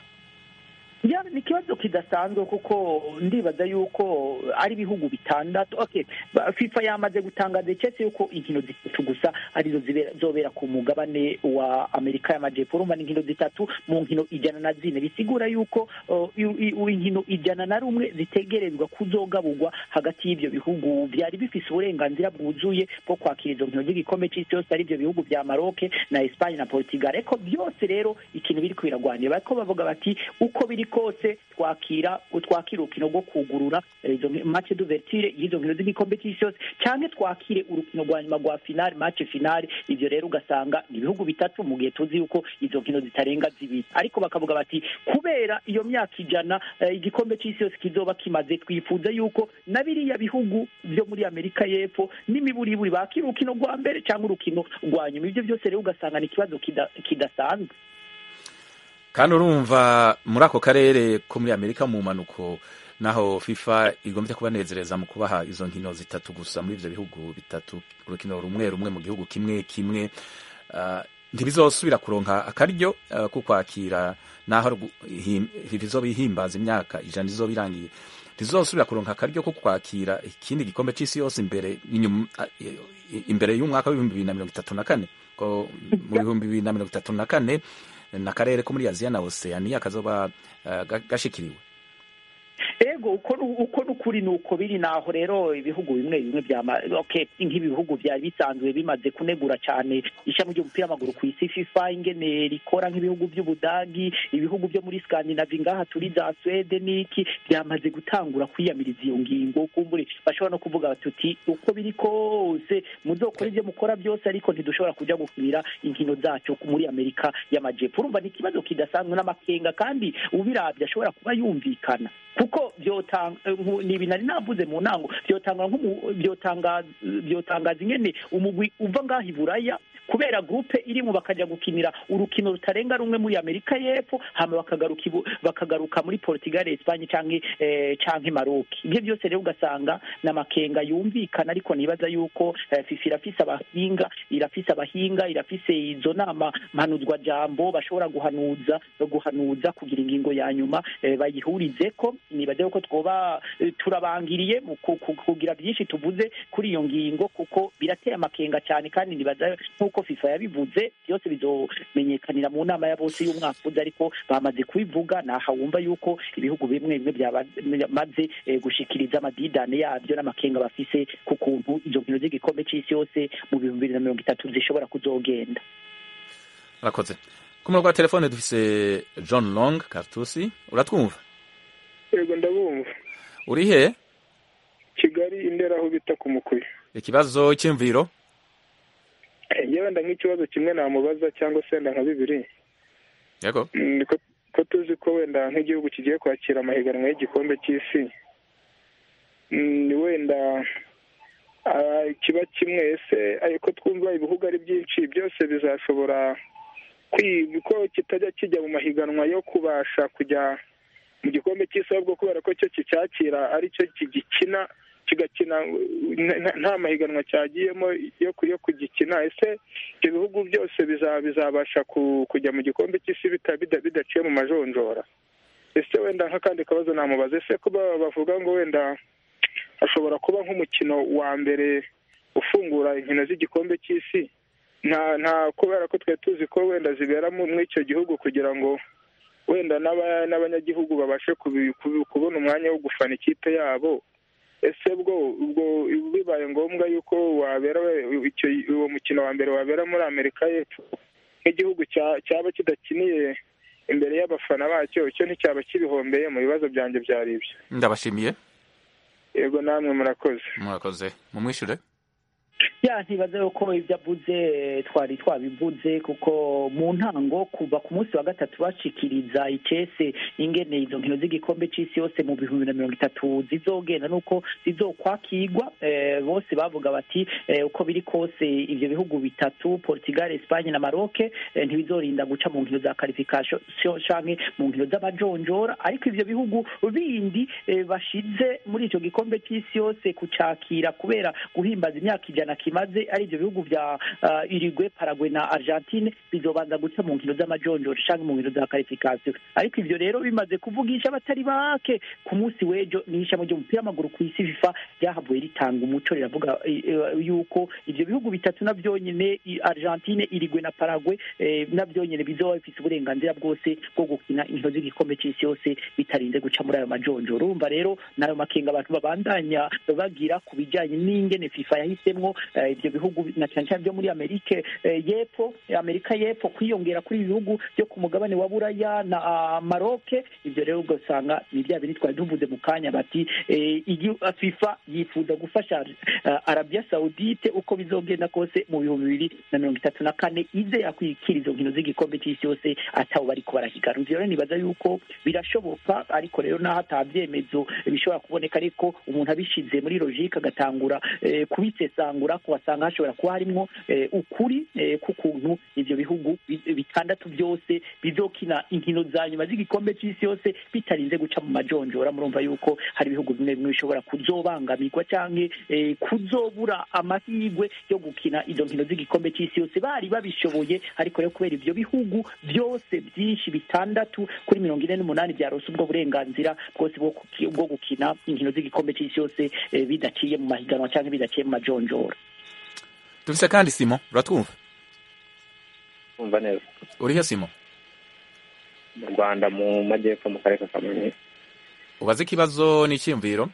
ya ni ikibazo kidasanzwe kuko ndibaza yuko ari ibihugu bitandatu okay ba- FIFA yamaze gutangaza icetse yuko inkino zitatu gusa arizo zibera- zobera ku mugabane wa Amerika y'Amajepfo urumva ni inkino zitatu mu nkino ijana na zine bisigura yuko uh, i- i- inkino ijana na rumwe zitegerezwa kuzogaburwa hagati y'ivyo bihugu vyari bifise uburenganzira bwuzuye bwo kwakira izo nkino z'igikombe c'isi yose ari ivyo bihugu vya Maroc na Espagne na Portugal ariko byose rero ikintu biriko biragwanira bariko bavuga bati uko biri kose twakira twakira urukino rwo kugurura eh, izo nki- match d'ouverture y'izo nkino z'igikombe cy'isi yose canke twakire urukino rwa nyuma rwa finale match finale ivyo rero ugasanga ni ibihugu bitatu mu gihe tuzi yuko izo nkino zitarenga zibiri ariko bakavuga bati kubera iyo myaka ijana eh, igikombe cy'isi yose kizoba kimaze twifuza yuko na biriya bihugu byo muri amerika y'epfo n'imiburiburi bakira urukino rwa mbere cyangwa urukino rwa nyuma ivyo byose rero ugasanga ni ikibazo kida- kidasanzwe kandi urumva muri ako karere ko muri amerika mu mpanuko naho fifa igombye kubanezereza mu kubaha izo nkino zitatu gusa muri ivyo bihugu bitatu urukino rumwe rumwe mu gihugu kimwe kimwe uh, ntibizosubira kuronka akaryo uh, ko kwakira naho rgu- him- bizoba ihimbaza imyaka ijana izoba irangiye ntizosubira kuronka akaryo ko kwakira ikindi gikombe c'isi yose imbere inyuma imbere y'umwaka w'ibihumbi bibiri na mirongo itatu na kane ko mu bihumbi bibiri na mirongo itatu na kane n'akarere ko muri aziya na oceania kazoba uh, ga- gashikiriwe ego uko nu- uko n'ukuri ni uko biri naho rero ibihugu bimwe bimwe byama okay nk'ibihugu byari bisanzwe bimaze kunegura cyane ishami ry'umupira w'amaguru ku isi FIFA ingene rikora nk'ibihugu by'ubudagi ibihugu byo muri Scandinavia ngaha turi za Sweden n'iki byamaze gutangura kwiyamiriza iyo ngingo kumbure bashobora no kuvuga batuti uko biri kose muzokora ibyo mukora byose ariko ntidushobora kuja gukinira inkino zacu muri Amerika y'Amajepfo urumva ni ikibazo kidasanzwe n'amakenga kandi ubirabye ashobora kuba yumvikana kuko byotanga nku- ni ibintu nari navuze mu ntango byotanga nk'umu- byotanga byotangaza ingene umugwi uva ngaho i buraya kubera gurupe irimo bakajya gukinira urukino rutarenga rumwe muri amerika y'epfo hama bakagaruka ibu- bakagaruka muri portugal espagne canke eh, canke maroc ibyo byose rero ugasanga ni amakenga yumvikana ariko nibaza yuko eh, fifa irafise abahinga irafise abahinga irafise izo nama mpanuzwa jambo bashobora guhanuza guhanuza kugira ingingo ya nyuma eh, bayihurizeko nibaza yuko twoba eh, turabangiriye mu ku- ku- kugira byinshi tuvuze kuri iyo ngingo kuko birateye amakenga cyane kandi nibaza nk'uko nk'uko fifa yabivuze byose bizomenyekanira mu nama ya bose y'umwaka uza ariko bamaze kubivuga naha wumva yuko ibihugu bimwe bimwe byamaze eh, gushikiriza amadidane yabyo n'amakenga bafise ku kuntu izo nkino z'igikombe c'isi yose mu bihumbi bibiri na mirongo itatu zishobora kuzogenda urakoze ku murongo wa telefone dufise john long kartusi uratwumva yego ndabumva uri he kigali indera aho bita ku mukuya ikibazo cy'imviro yewe wenda nk'ikibazo kimwe namubaza cyangwa se wenda nka bibiri yego Mm, ko ko tuzi ko wenda nk'igihugu kigiye kwakira amahiganwa y'igikombe cy'isi Mm, wenda ah, kiba kimwe ese ariko twumva ibihugu ari byinshi byose bizashobora kwi- ko kitajya kijya mu mahiganwa yo kubasha kujya mu gikombe cy'isi ahubwo kubera ko cyo kicyakira ari cyo kigikina kigakina n- n- nta mahiganwa cyagiyemo yo ku- yo kugikina ese ibyo bihugu byose biza- bizabasha ku- kujya mu gikombe cy'isi bita- bida- bidaciye mu majonjora ese wenda nk'akandi kabazo namubaza ese kuba bavuga ngo wenda hashobora kuba nk'umukino wa mbere ufungura inkino z'igikombe cy'isi nta nta kubera ko twari tuzi ko wenda zibera mu- muri icyo gihugu kugira ngo wenda n'aba- n'abanyagihugu babashe kubi- kubi- kubona umwanya wo gufana ikipe yabo ese bwo ubwo bibaye ngombwa yuko wabera icyo uwo mukino wa mbere wabera muri amerika y'epfo nk'igihugu cya- cyaba kidakiniye imbere y'abafana bacyo icyo nticyaba kibihombeye mu bibazo byanjye byari ibyo ndabashimiye yego namwe murakoze murakoze mumwishure ya ntibaze ko ibyo avuze eh, twari twabivuze kuko mu ntango kuva ku munsi wa gatatu bashikiriza icese ingene izo nkino z'igikombe c'isi yose mu bihumbi na mirongo itatu zizogenda nuko zizokwakirwa eh, bose bavuga bati eh, uko biri kose ivyo bihugu bitatu Portugal Espagne na Maroc eh, ntibizorinda guca mu nkino za qualification canke mu nkino z'amajonjora ariko ivyo bihugu bindi eh, bashize muri ico gikombe c'isi yose kucakira kubera guhimbaza imyaka ijana kimaze ari ivyo bihugu vya uh, Uruguay Paraguay na Argentine bizobanza guca mu nkino z'amajonjora canke mu nkino za qualification ariko ivyo rero bimaze kuvugisha abatari bake ku munsi w'ejo n'ishami ry'umupira w'amaguru ku isi FIFA ryahavuye ritanga umuco riravuga eh, eh, yuko ivyo bihugu bitatu na vyonyene i- Argentine Uruguay na Paraguay eh, na vyonyene bizoba bifise uburenganzira bwose bwo gukina inkino z'igikombe c'isi yose bitarinze guca muri ayo majonjora urumva rero nayo makenga abantu babandanya bagira ku bijanye n'ingene FIFA yahisemwo eh, ivyo bihugu na cyane cyane byo muri Amerika eh, y'epfo Amerika y'epfo kwiyongera kuri ibi bihugu byo ku mugabane wa Buraya na ah, Maroc ivyo rero ugasanga ni bya bintu twari tuvuze mu kanya bati eh, igi- FIFA yifuza gufasha ah, Arabia Saudite uko bizogenda kose mu bihumbi bibiri na mirongo itatu na kane ize yakwikira izo nkino z'igikombe c'isi yose ataho bariko barahiganwa ivyo rero nibaza yuko birashoboka ariko rero naho ata vyemezo bishobora kuboneka ariko umuntu abishize muri logike agatangura eh, kubisesangura ko wasanga hashobora kuba harimwo eh, ukuri eh, k'ukuntu ivyo bihugu bi- bitandatu byose bizokina inkino za nyuma z'igikombe c'isi yose bitarinze guca mu majonjora murumva yuko hari ibihugu bimwe bimwe bishobora kuzobangamirwa canke eh, kuzobura amahirwe yo gukina izo nkino z'igikombe c'isi yose bari babishoboye ariko rero kubera ivyo bihugu byose byinshi bitandatu kuri mirongo ine n'umunani byarose ubwo burenganzira bwose bwo kuki- bwo gukina inkino z'igikombe c'isi yose eh, bidaciye mu mahiganwa canke bidaciye mu majonjora dufise kandi simo uratwumva kumva neza urihe simo mu rwanda mu majyepfo mu karere ka kamonyi ubaze ikibazo n'icyiyumviro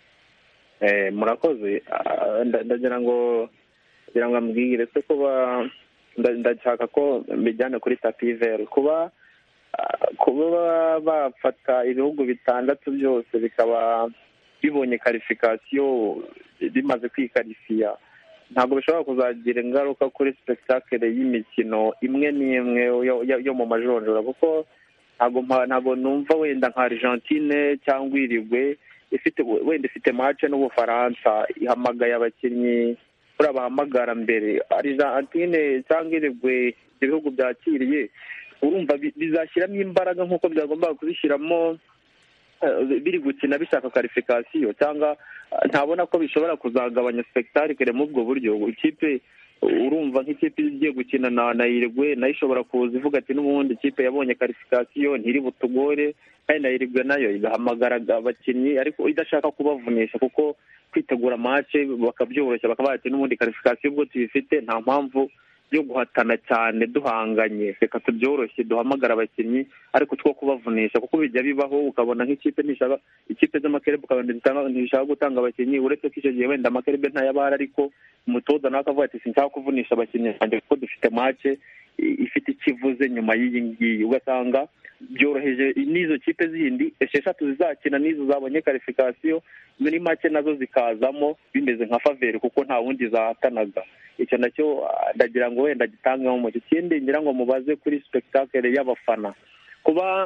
Eh, murakoze Ah, nda- ndagira ngo ndagira ngo ambwire se kuba nda- ndashaka ko mbijyana kuri tapi veri kuba ah, kuba bafata ibihugu bitandatu byose bikaba bibonye karifikasiyo bimaze kwikarifiya ntabwo bishobora kuzagira ingaruka kuri sipegitakire y'imikino imwe n'imwe yo- yo- yo mu majonjora kuko ntabwo mpa- ntabwo numva wenda nka argentine cyangwa irigwe ifite wenda ifite mace n'ubufaransa ihamagaye abakinnyi buriya bahamagara mbere argentine cyangwa irigwe ibyo bihugu byakiriye urumva bi- bizashyiramo imbaraga nk'uko byagombaga kubishyiramo eh, biri gukina bishaka karifikasiyo cyangwa eh, ntabona ko bishobora kuzagabanya spectacle muri ubwo buryo ikipe urumva nk'ikipe igiye gukina na na irigwe nayo ishobora kuza ivuga ati n'ubundi ikipe yabonye karifikasiyo ntiri butugore kandi na irigwe nayo igahamagara abakinnyi ariko idashaka kubavunisha kuko kwitegura mace bakabyoroshya bakaba bati n'ubundi karifikasiyo ubwo tuyifite nta mpamvu yo guhatana cyane duhanganye reka tubyoroshye duhamagara abakinnyi ariko two kubavunisha kuko bijya bibaho ukabona nk'ikipe ntishaka ikipe z'amakerebe ukabona ntishaka gutanga abakinnyi uretse ko icyo gihe wenda amakerebe ntayabara ariko umutoza nawe akavuga ati sinshaka kuvunisha abakinnyi banjye kuko dufite mace ifite ikivuze nyuma y'iyi ngiyi ugasanga byoroheje n'izo kipe zindi esheshatu zizakina n'izo zabonye karifikasiyo muri make nazo zikazamo bimeze nka faveri kuko nta wundi zahatanaga icyo nacyo ndagira ngo wenda gitangeho umucyo ikindi ngira ngo mubaze kuri sipegitakere y'abafana kuba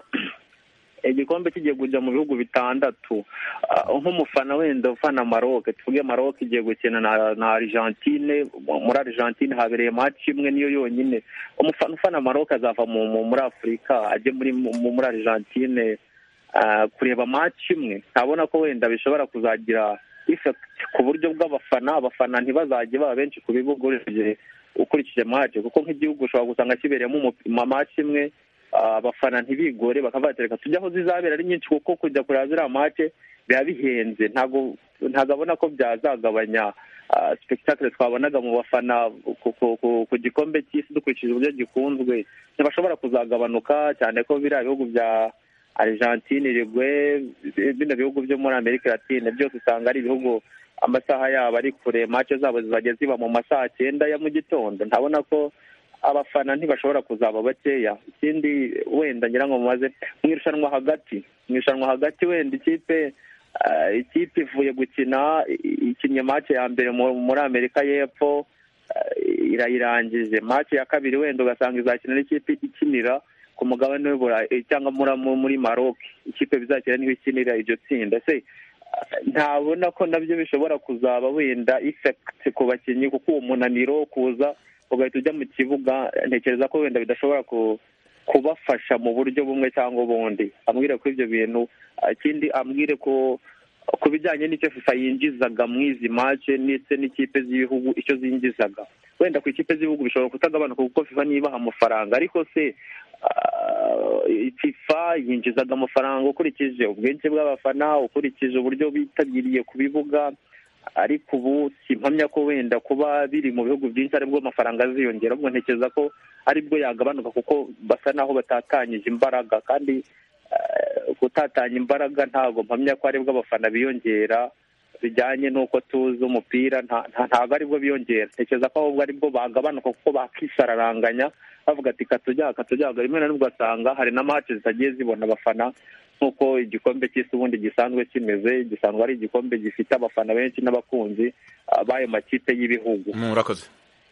igikombe kigiye kujya mu bihugu bitandatu nk'umufana wenda ufana maroc tuvuge maroc igiye gukina na argentine muri argentine habereye match imwe niyo yonyine umufana ufana maroc azava muri afurika ajye muri muri argentine kureba match imwe ntabona ko wenda bishobora kuzagira ku buryo bw'abafana abafana ntibazajye baba benshi ku bibuga ukurikije match kuko nk'igihugu ushobora gusanga kibereyemo match imwe abafana ntibigore bakavuga tujya aho zizabera ari nyinshi kuko kujya kureba ziriya mace biba bihenze ntabwo abona ko byazagabanya sipegitakire twabonaga mu bafana ku gikombe cy'isi dukurikije uburyo gikunzwe ntibashobora kuzagabanuka cyane ko biriya bihugu bya argentine rigwe bino bihugu byo muri amerika latine byose usanga ari ibihugu amasaha yabo ari kure mace zabo zizajya ziba mu masaha cyenda ya mu gitondo ntabona ko abafana ntibashobora kuzaba bakeya ikindi wenda ngira ngo mumaze mu irushanwa hagati mu irushanwa hagati wenda ikipe ikipe ivuye gukina ikinnye mace ya mbere muri amerika y'epfo irayirangije mace ya kabiri wenda ugasanga izakina n'ikipe ikinira ku mugabane w'uburayi cyangwa muri maroc ikipe bizakina niho ikinira iryo tsinda se ntabona ko nabyo bishobora kuzaba wenda ifekiti ku bakinnyi kuko uwo munaniro kuza ugahita ujya mu kibuga ntekereza ko wenda bidashobora kubafasha mu buryo bumwe cyangwa ubundi ambwire ko ibyo bintu ikindi ambwire ko ku bijyanye n'icyo fifa yinjizaga mu izi mace ndetse n'ikipe z'ibihugu icyo zinjizaga wenda ku ikipe z'ibihugu bishobora kutagabanuka kuko fifa nibaha amafaranga ariko se fifa yinjizaga amafaranga ukurikije ubwinshi bw'abafana ukurikije uburyo bitabiriye ku bibuga ariko ubu simpamya ko wenda kuba biri mu bihugu byinshi aribwo amafaranga aziyongera ubwo ntekereza ko aribwo yagabanuka kuko basa naho batatanyije imbaraga kandi gutatanya imbaraga ntabwo mpamya ko aribwo abafana biyongera bijyanye n'uko tuzi umupira ntabwo aribwo biyongera ntekereza ko ahubwo aribwo bagabanuka kuko bakisararanganya bavuga ati katujya katujya rimwe na rimwe ugasanga hari na mace zitagiye zibona abafana nk'uko igikombe cy'isi ubundi gisanzwe kimeze gisanzwe ari igikombe gifite abafana benshi n'abakunzi b'ayo makipe y'ibihugu murakoze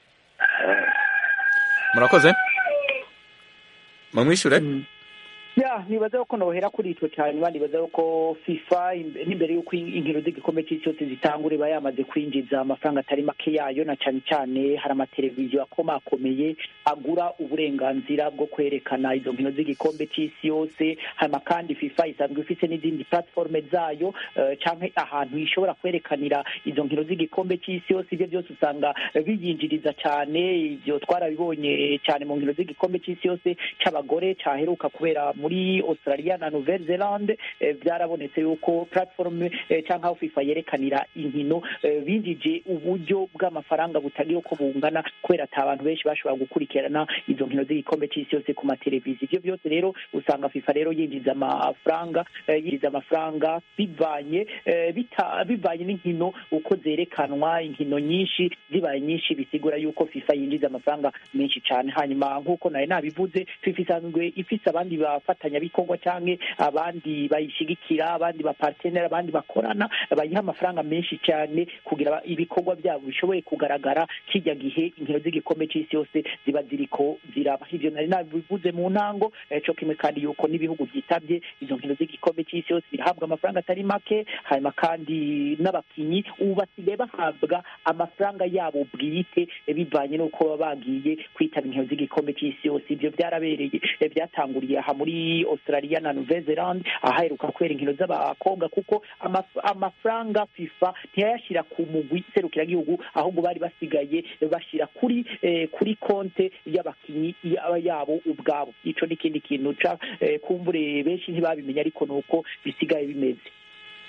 murakoze mumwishyure ya nibaza ko nohera kuri icyo cyane banibaza ko fifa n'imbere y'uko inkino z'igikombe cy'isi cyose zitangura iba yamaze kwinjiza amafaranga atari make yayo na cyane cyane hari amateleviziyo akomakomeye agura uburenganzira bwo kwerekana izo nkino z'igikombe cy'isi yose hanyuma kandi fifa isanzwe ifite n'izindi platiforume zayo cyangwa ahantu ishobora kwerekanira izo nkino z'igikombe cy'isi yose ibyo byose usanga biyinjiriza cyane ibyo twarabibonye cyane mu nkino z'igikombe cy'isi yose cy'abagore cyaheruka kubera muri australia na nouvelle zelande byarabonetse yuko platform cyangwa aho fifa yerekanira inkino binjije uburyo bw'amafaranga butagira uko bungana kubera ati abantu benshi bashobora gukurikirana izo nkino z'igikombe cy'isi yose ku mateleviziyo ibyo byose rero usanga fifa rero yinjiza amafaranga yinjiza amafaranga bivanye bivanye n'inkino uko zerekanwa inkino nyinshi zibaye nyinshi bisigura yuko fifa yinjiza amafaranga menshi cyane hanyuma nk'uko nawe nabivuze fifa isanzwe ifise abandi bafatanyabikorwa cyangwa abandi bayishyigikira abandi bapartenera abandi bakorana bayiha amafaranga menshi cyane kugira ibikorwa byabo bishoboye kugaragara kijya gihe inkino z'igikombe cy'isi yose ziba ziriko ziraba ibyo nari nabivuze mu ntango cyo kimwe kandi yuko n'ibihugu byitabye izo nkino z'igikombe cy'isi yose birahabwa amafaranga atari make hanyuma kandi n'abakinnyi ubu basigaye bahabwa amafaranga yabo bwite bivanye n'uko baba bagiye kwitaba inkino z'igikombe cy'isi yose ibyo byarabereye byatanguriye aha muri australia na nouvelle zelande ahaheruka kubera inkino z'abakobwa kuko amafaranga fifa ntiyayashyira ku mugwi serukiragihugu ahubwo bari basigaye bashyira kuri kuri konte y'abakinnyi yabo ubwabo icyo ni ikindi kintu kumbure benshi ntibabimenya ariko ni uko bisigaye bimeze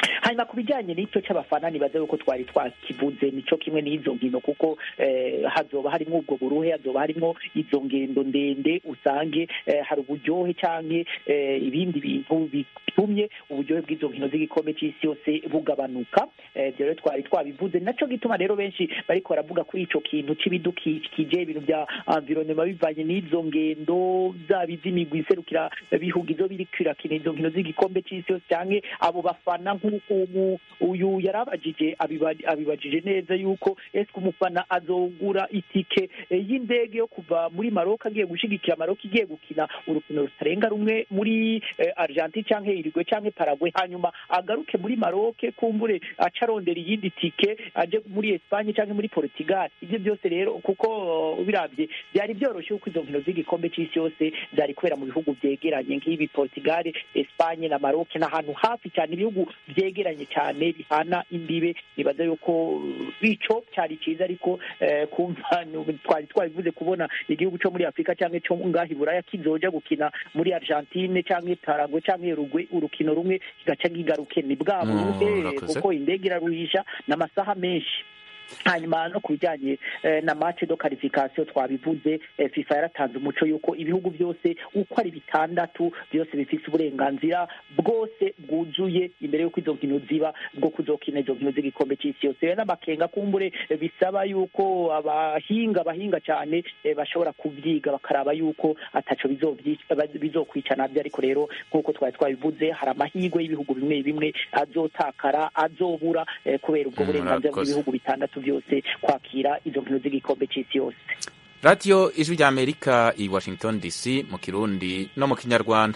hanyuma ku bijyanye n'icyo cy'abafana nibaza yuko twari twakivuze nico kimwe n'izo nkino kuko eh, hazoba harimo ubwo buruhe hazoba harimo izo ngendo ndende usange eh, hari uburyohe canke eh, ibindi bintu bitumye uburyohe bw'izo nkino z'igikombe c'isi yose bugabanuka Eh, ivyo rero twari twabivuze naco gituma rero benshi bariko baravuga kuri ico kintu c'ibidukikije ibintu bya environnement bivanye n'izo ngendo zaba iz'imigwi iserukira bihugu izo biriko irakina izo nkino z'igikombe c'isi yose canke abo bafana nk'uko umu- uyu yarabajije abiba- abibajije neza yuko ese umufana azogura itike eh, y'indege yo kuva muri Maroc agiye gushigikira Maroc igiye gukina urukino rutarenga rumwe muri eh, Argentine canke Uruguay canke Paraguay hanyuma agaruke muri Maroc kumbure aca arondera iyindi tike aje muri Espagne canke muri Portugal ivyo byose rero kuko uh, ubiravye byari byoroshye kuko izo nkino z'igikombe c'isi yose zari kubera mu bihugu vyegeranye nk'ibi Portugal Espagne na Maroc n'ahantu hafi cyane ibihugu vyegeranye cyane bihana imbibe nibaza yuko uh, ico cyari cyiza ariko eh, kumva nu- twari twabivuze kubona igihugu cyo muri Afrika canke cyo ngaha i Buraya kizoja gukina muri Argentine canke Paraguay canke Uruguay urukino rumwe kigaca kigaruke ni bwa Mm, buruhe urakoze. kuko indege iraruhisha n'amasaha menshi hanyuma no ku bijyanye eh, na match do qualification twabivuze eh, FIFA yaratanze umuco yuko ibihugu byose uko ari bitandatu byose bifite uburenganzira bwose bwuzuye imbere y'uko izo nkino ziba bwo kuzokina izo nkino z'igikombe cy'isi yose rero n'amakenga kumbure eh, bisaba yuko abahinga abahinga cyane eh, bashobora kubyiga bakaraba yuko ataco bizovyica- baz- bizokwica nabyo ariko rero nk'uko twari twabivuze hari amahirwe y'ibihugu bimwe bimwe azotakara azobura eh, kubera ubwo Mm, burenganzira murakoze. bw'ibihugu bitandatu byose kwakira izo nkino z'igikombe cy'isi yose radiyo ijwi rya amerika i washington dc mu kirundi no mu kinyarwanda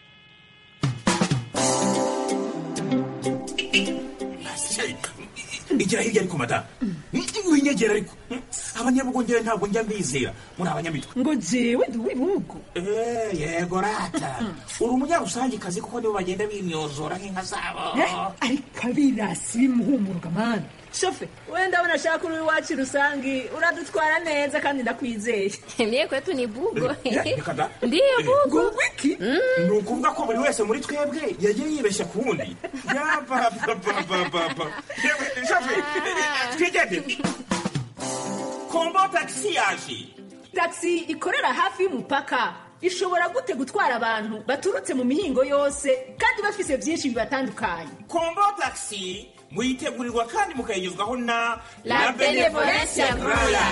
igira hirya ariko madamu winyegera ariko abanyabugongera ntabwo njya mbizera muri abanyamitwe ngo jewe ndi uw'ibihugu Eh, yego rata uri umunyarusangikazi kuko nibo bagenda bimyozora nk'inka zabo Eh, ariko abirasi bimuhumuruka mani shofe wenda ndabona ashaka uri iwacu rusangi uradutwara neza kandi ndakwizeye Mie kwetu ni bugo. Eh, reka da. Ndiyo bugo. wiki ni ukuvuga ko buri wese muri twebwe yagiye yibeshya ku wundi yapapapapapa twigende kombo tagisi yaje taxi ikorera hafi y'umupaka ishobora gute gutwara abantu baturutse mu mihingo yose kandi bafise byinshi bibatandukanye kombo tagisi muyitegurirwa kandi mukayigezwaho na La Benevolencia Royal.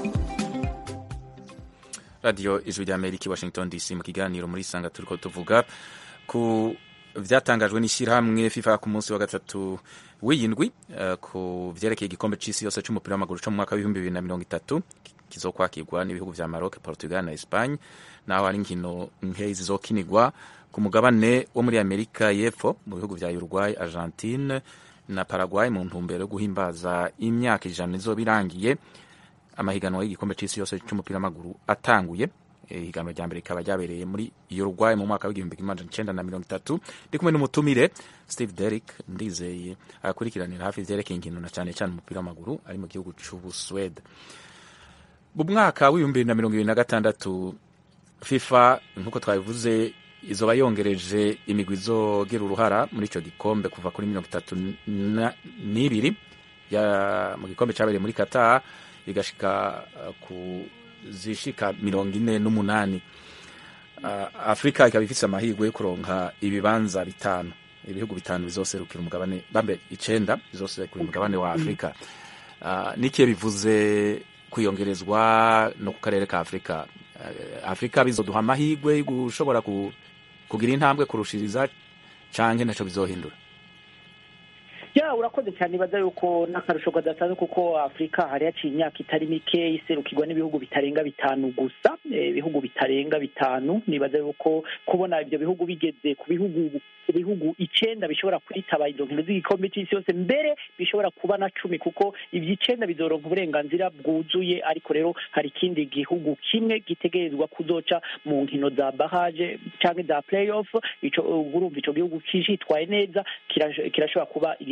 radiyo ijwi rya amerika i washington dc mu kiganiro muri sanga turiko tuvuga ku vyatangajwe n'ishyirahamwe fifa ku munsi wa gatatu w'iyindwi eh, ku vyerekeye igikombe c'isi yose c'umupira w'amaguru co mu mwaka w'ibihumbi bibiri na mirongo itatu kizokwakirwa n'ibihugu vya maroc portugal na espagne naho hari inkino nke zizokinirwa ku mugabane wo muri amerika y'epfo mu bihugu vya uruguay argentine na paraguay mu ntumbero yo guhimbaza imyaka ijana izoba irangiye amahiganwa y'igikombe c'isi yose c'umupira w'amaguru atanguye Eh, ihiganwa rya mbere rikaba ryabereye muri Uruguay mu mwaka w'igihumbi kimwe amajana icenda na mirongo itatu ndi kumwe n'umutumire Steve Derrick ndizeye akurikiranira hafi ivyerekeye inkino na cane cane umupira w'amaguru ari mu gihugu c'Ubuswede mu mwaka w'ibihumbi bibiri na mirongo ibiri na gatandatu FIFA nk'uko twabivuze izoba yongereje imigwi izogira uruhara muri ico gikombe kuva kuri mirongo itatu na- n'ibiri ya- mu gikombe cabereye muri Qatar igashika uh, ku zishika mirongo ine n'umunani uh, afurika ikaba ifise amahirwe yo kuronka ibibanza bitanu ibihugu bitanu bizoserukira umugabane bambe icenda bizoserukira umugabane wa afurika uh, nikiye bivuze kwiyongerezwa no ku karere ka afurika uh, afurika bizoduha amahirwe yo gushobora ku, kugira intambwe kurushiriza canke naco bizohindura ya urakoze cyane ibaza yuko n'akarusho kadasanzwe kuko afurika hari haciye imyaka itari mike iserukirwa n'ibihugu bitarenga bitanu gusa Eh, ibihugu bitarenga bitanu nibaza yuko kubona ibyo bihugu bigeze ku bihugu ku bihugu icenda bishobora kwitaba izo nkino z'igikombe c'isi yose mbere bishobora kuba na cumi kuko ivyo icenda bizoronka uburenganzira bwuzuye ariko rero hari ikindi gihugu kimwe gitegerezwa kuzoca mu nkino za barrage canke za playoff ico urumva ico gihugu kishitwaye neza kirash- kirashobora kuba igihugu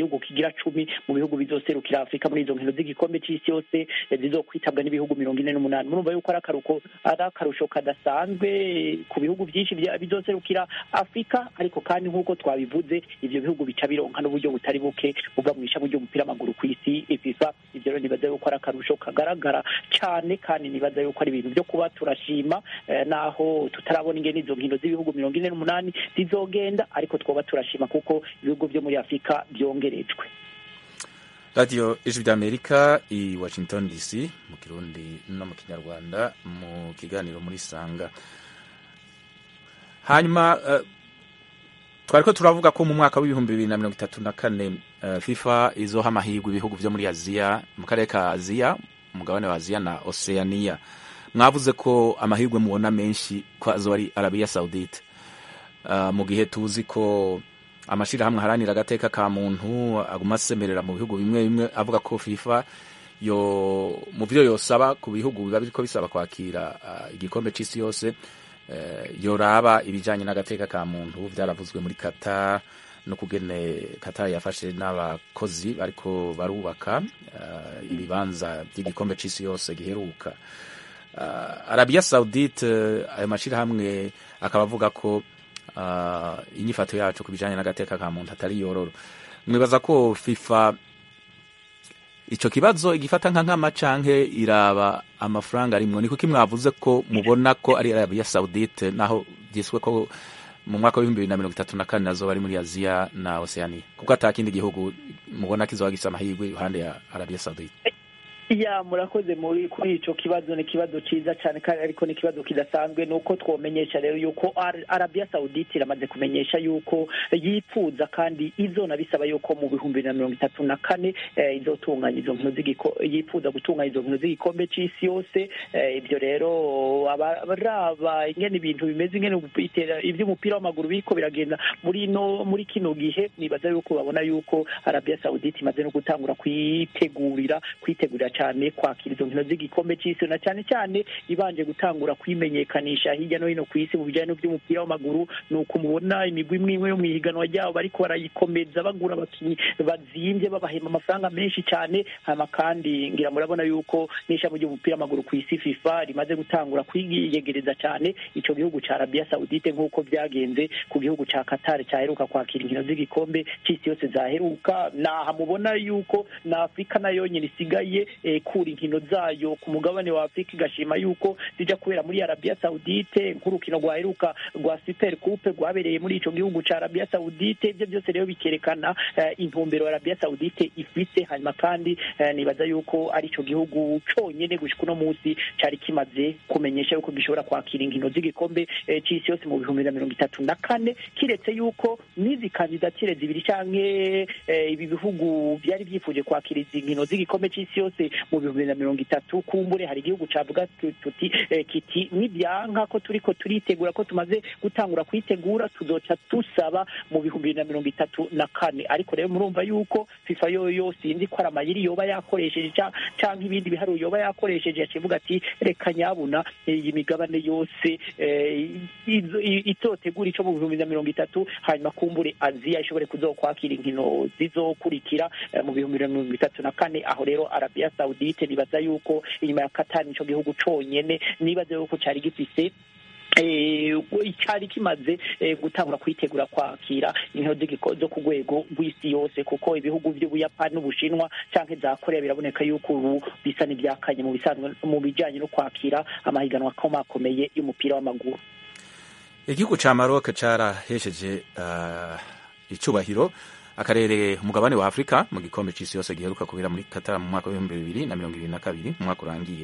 igihugu kigira cumi mu bihugu bizoserukira afurika muri izo nkino z'igikombe c'isi yose eh, zizokwitabwa n'ibihugu mirongo ine n'umunani murumva yuko ari akaruko ari akarusho kadasanzwe ku bihugu byinshi bya- bizoserukira afurika ariko kandi nk'uko twabivuze ivyo bihugu bica bironka n'uburyo butari buke buva mu ishami ry'umupira w'amaguru ku isi fifa ivyo rero nibaza yuko ari akarusho kagaragara cane kandi nibaza yuko ari ibintu byo kuba turashima eh, naho tutarabona ingene izo nkino z'ibihugu mirongo ine n'umunani zizogenda ariko twoba turashima kuko ibihugu vyo muri afurika byongerejwe radiyo ijwi ry'amerika i washington dc mu kirundi no mu kinyarwanda mu kiganiro muri sanga hanyuma eh, twari ko turavuga ko mu mwaka w'ibihumbi bibiri na mirongo itatu na kane eh, fifa izoha amahirwe ibihugu vyo muri aziya mu karere ka aziya umugabane wa aziya na oceania mwavuze ko amahirwe mubona menshi ko azoba ari arabiya saudite Uh, mu gihe tuzi ko amashirahamwe aharanira agateka ka muntu aguma asemerera mu bihugu bimwe bimwe avuga ko fifa yo mu vyo yosaba ku bihugu biba biriko bisaba kwakira uh, igikombe c'isi yose uh, yoraba ibijanye n'agateka ka muntu vyaravuzwe muri Qatar no kugene Qatar yafashe n'abakozi bariko barubaka uh, ibibanza by'igikombe c'isi yose giheruka uh, Arabia Saudite uh, ayo mashirahamwe akaba avuga ko uh, inyifato yacu ku bijanye n'agateka ka muntu atari yororo mwibaza ko fifa ico kibazo igifata nka nkama canke iraba amafaranga arimwo ni kuki mwavuze ko mubona ko ari arabia saudite naho vyiswe ko mu mwaka w'ibihumbi bibiri na mirongo itatu na kane nazoba ari muri aziya na oceania kuko ata kindi gihugu mubona kizoba gifise amahirwe iruhande ya arabia saudite ya murakoze muri kuri ico kibazo ni ikibazo ciza cyane kandi ariko ni ikibazo kidasanzwe ni uko twomenyesha rero yuko Ar- arabia saudite iramaze kumenyesha yuko yipfuza kandi izona bisaba yuko mu bihumbi bibiri na mirongo itatu na kane eh, izotunganya izo nkino z'igiko yipfuza gutunganya izo nkino z'igikombe c'isi yose eh, ibyo rero abaraba ingene ibintu bimeze ingene itera- ivy'umupira w'amaguru biriko biragenda muri no muri kino gihe nibaza yuko babona yuko arabia saudite imaze no gutangura kwitegurira kwitegurira cyane kwakira izo nkino z'igikombe c'isi na cyane cyane ibanje gutangura kwimenyekanisha hirya no hino ku isi mu bijyanye n'iby'umupira w'amaguru ni uko mubona imigwi imwe imwe yo mu ihiganwa ryabo bariko barayikomeza bagura abakinnyi bazimvye babahema amafaranga menshi cyane hama kandi ngira murabona yuko n'ishami ry'umupira w'amaguru ku isi fifa rimaze gutangura kwiyegereza cyane ico gihugu ca arabia saudite nk'uko byagenze ku gihugu ca qatar cyaheruka kwakira inkino z'igikombe c'isi yose zaheruka naha mubona yuko na afurika nayo nyine isigaye eh, kura inkino zayo ku mugabane wa afurika igashima yuko zija kubera muri arabia saudite nk'urukino rwaheruka rwa super coupe rwabereye muri ico gihugu ca arabia saudite ibyo byose rero bikerekana eh, intumbero arabia saudite ifise hanyuma kandi eh, nibaza yuko ari ico gihugu conyene gushika uno munsi cari kimaze kumenyesha yuko gishobora kwakira inkino z'igikombe eh, c'isi yose mu bihumbi bibiri na mirongo itatu na kane kiretse yuko n'izi kandidatire zibiri canke eh, ibi bihugu vyari vyifuje kwakira izi nkino z'igikombe c'isi yose mu bihumbi bibiri na mirongo itatu kumbure hari igihugu cavuga tu- tuti eh, kiti nibyanka ko turiko turitegura ko tumaze gutangura kwitegura tuzoca tusaba mu bihumbi bibiri na mirongo itatu na kane ariko rero murumva yuko fifa yoyo sinzi ko ari amayiri yoba yakoresheje ca- canke ibindi biharuro yoba yakoresheje yacivuga ati reka nyabuna iyi migabane yose eh, izo- i- izotegura ico mu bihumbi bibiri na mirongo itatu hanyuma kumbure aziya ishobore kuzokwakira inkino zizokurikira eh, mu bihumbi bibiri na mirongo itatu na kane aho rero arabia saudite nibaza yuko inyuma ya katani nico gihugu conyene nibaza yuko cari gifise eh, cyari kimaze eh, gutangura kwitegura kwakira inkino z'igiko- zo ku rwego rw'isi yose kuko ibihugu by'ubuyapani n'ubushinwa canke za korea biraboneka yuko ubu bisa n'ibyakanye mu bisanzwe mu bijanye no kwakira amahiganwa akomakomeye y'umupira w'amaguru igihugu ca maroc carahesheje uh, icubahiro akarere umugabane wa afurika mu gikombe c'isi yose giheruka kubera muri qatar mu mwaka w'ibihumbi bibiri na mirongo ibiri na kabiri mu mwaka urangiye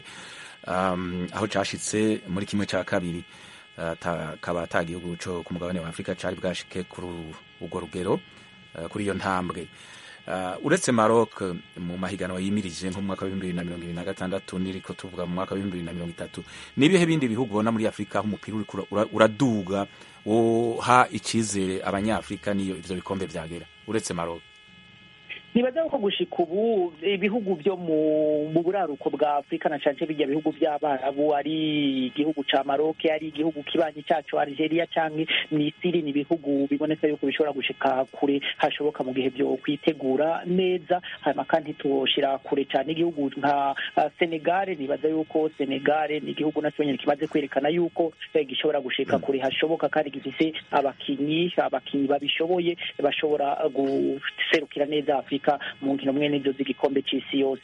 um, aho cashitse muri kimwe ca kabiri uh, ta- kaba ata gihugu co ku mugabane wa afurika cari bwashike kuri urwo rugero uh, kuri iyo ntambwe Uh, uretse Maroc mu mahiganwa yimirije nko mu mwaka w'ibihumbi bibiri na mirongo ibiri na gatandatu niriko tuvuga mu mwaka w'ibihumbi bibiri na mirongo itatu n'ibihe bindi bihugu ubona muri afurika aho umupira uriko ura- ura- uraduga woha icizere abanyafurika niyo ivyo bikombe vyagera uretse Maroc nibaza ko gushika ubu ibihugu byo mu mu buraruko bwa afurika na cane bijya bihugu by'abarabu ari igihugu ca maroke ari igihugu kibanyi cacu algeria canke misiri ni ibihugu biboneka yuko bishobora gushika kure hashoboka mu gihe byo kwitegura neza hanyuma kandi tushira kure cane igihugu nka uh, senegale nibaza yuko senegale ni igihugu nacyo nyene kimaze kwerekana yuko eh, gishobora gushika kure hashoboka kandi gifise abakinyi abakinyi babishoboye bashobora guserukira neza afurika mu nkino mwe n'izo z'igikombe c'isi yose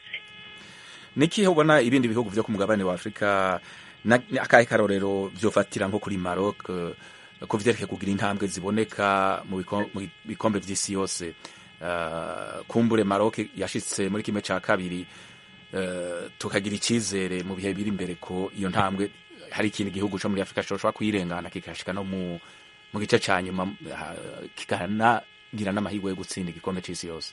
nikihe ubona ibindi bihugu vyo ku mugabane wa afurika na- ni akahe karorero vyofatira nko kuri maroc eh, ku vyerekeye kugira intambwe ziboneka mu biko- mu bikombe vy'isi yose Eh, kumbure maroc yashitse muri kimwe ca kabiri eh, tukagira icizere mu bihe biri imbere ko iyo ntambwe hari ikindi gihugu co muri afurika coshobora kuyirengana kikashika no mu mu gice ca nyuma ha- kikanagira n'amahirwe yo gutsinda igikombe c'isi yose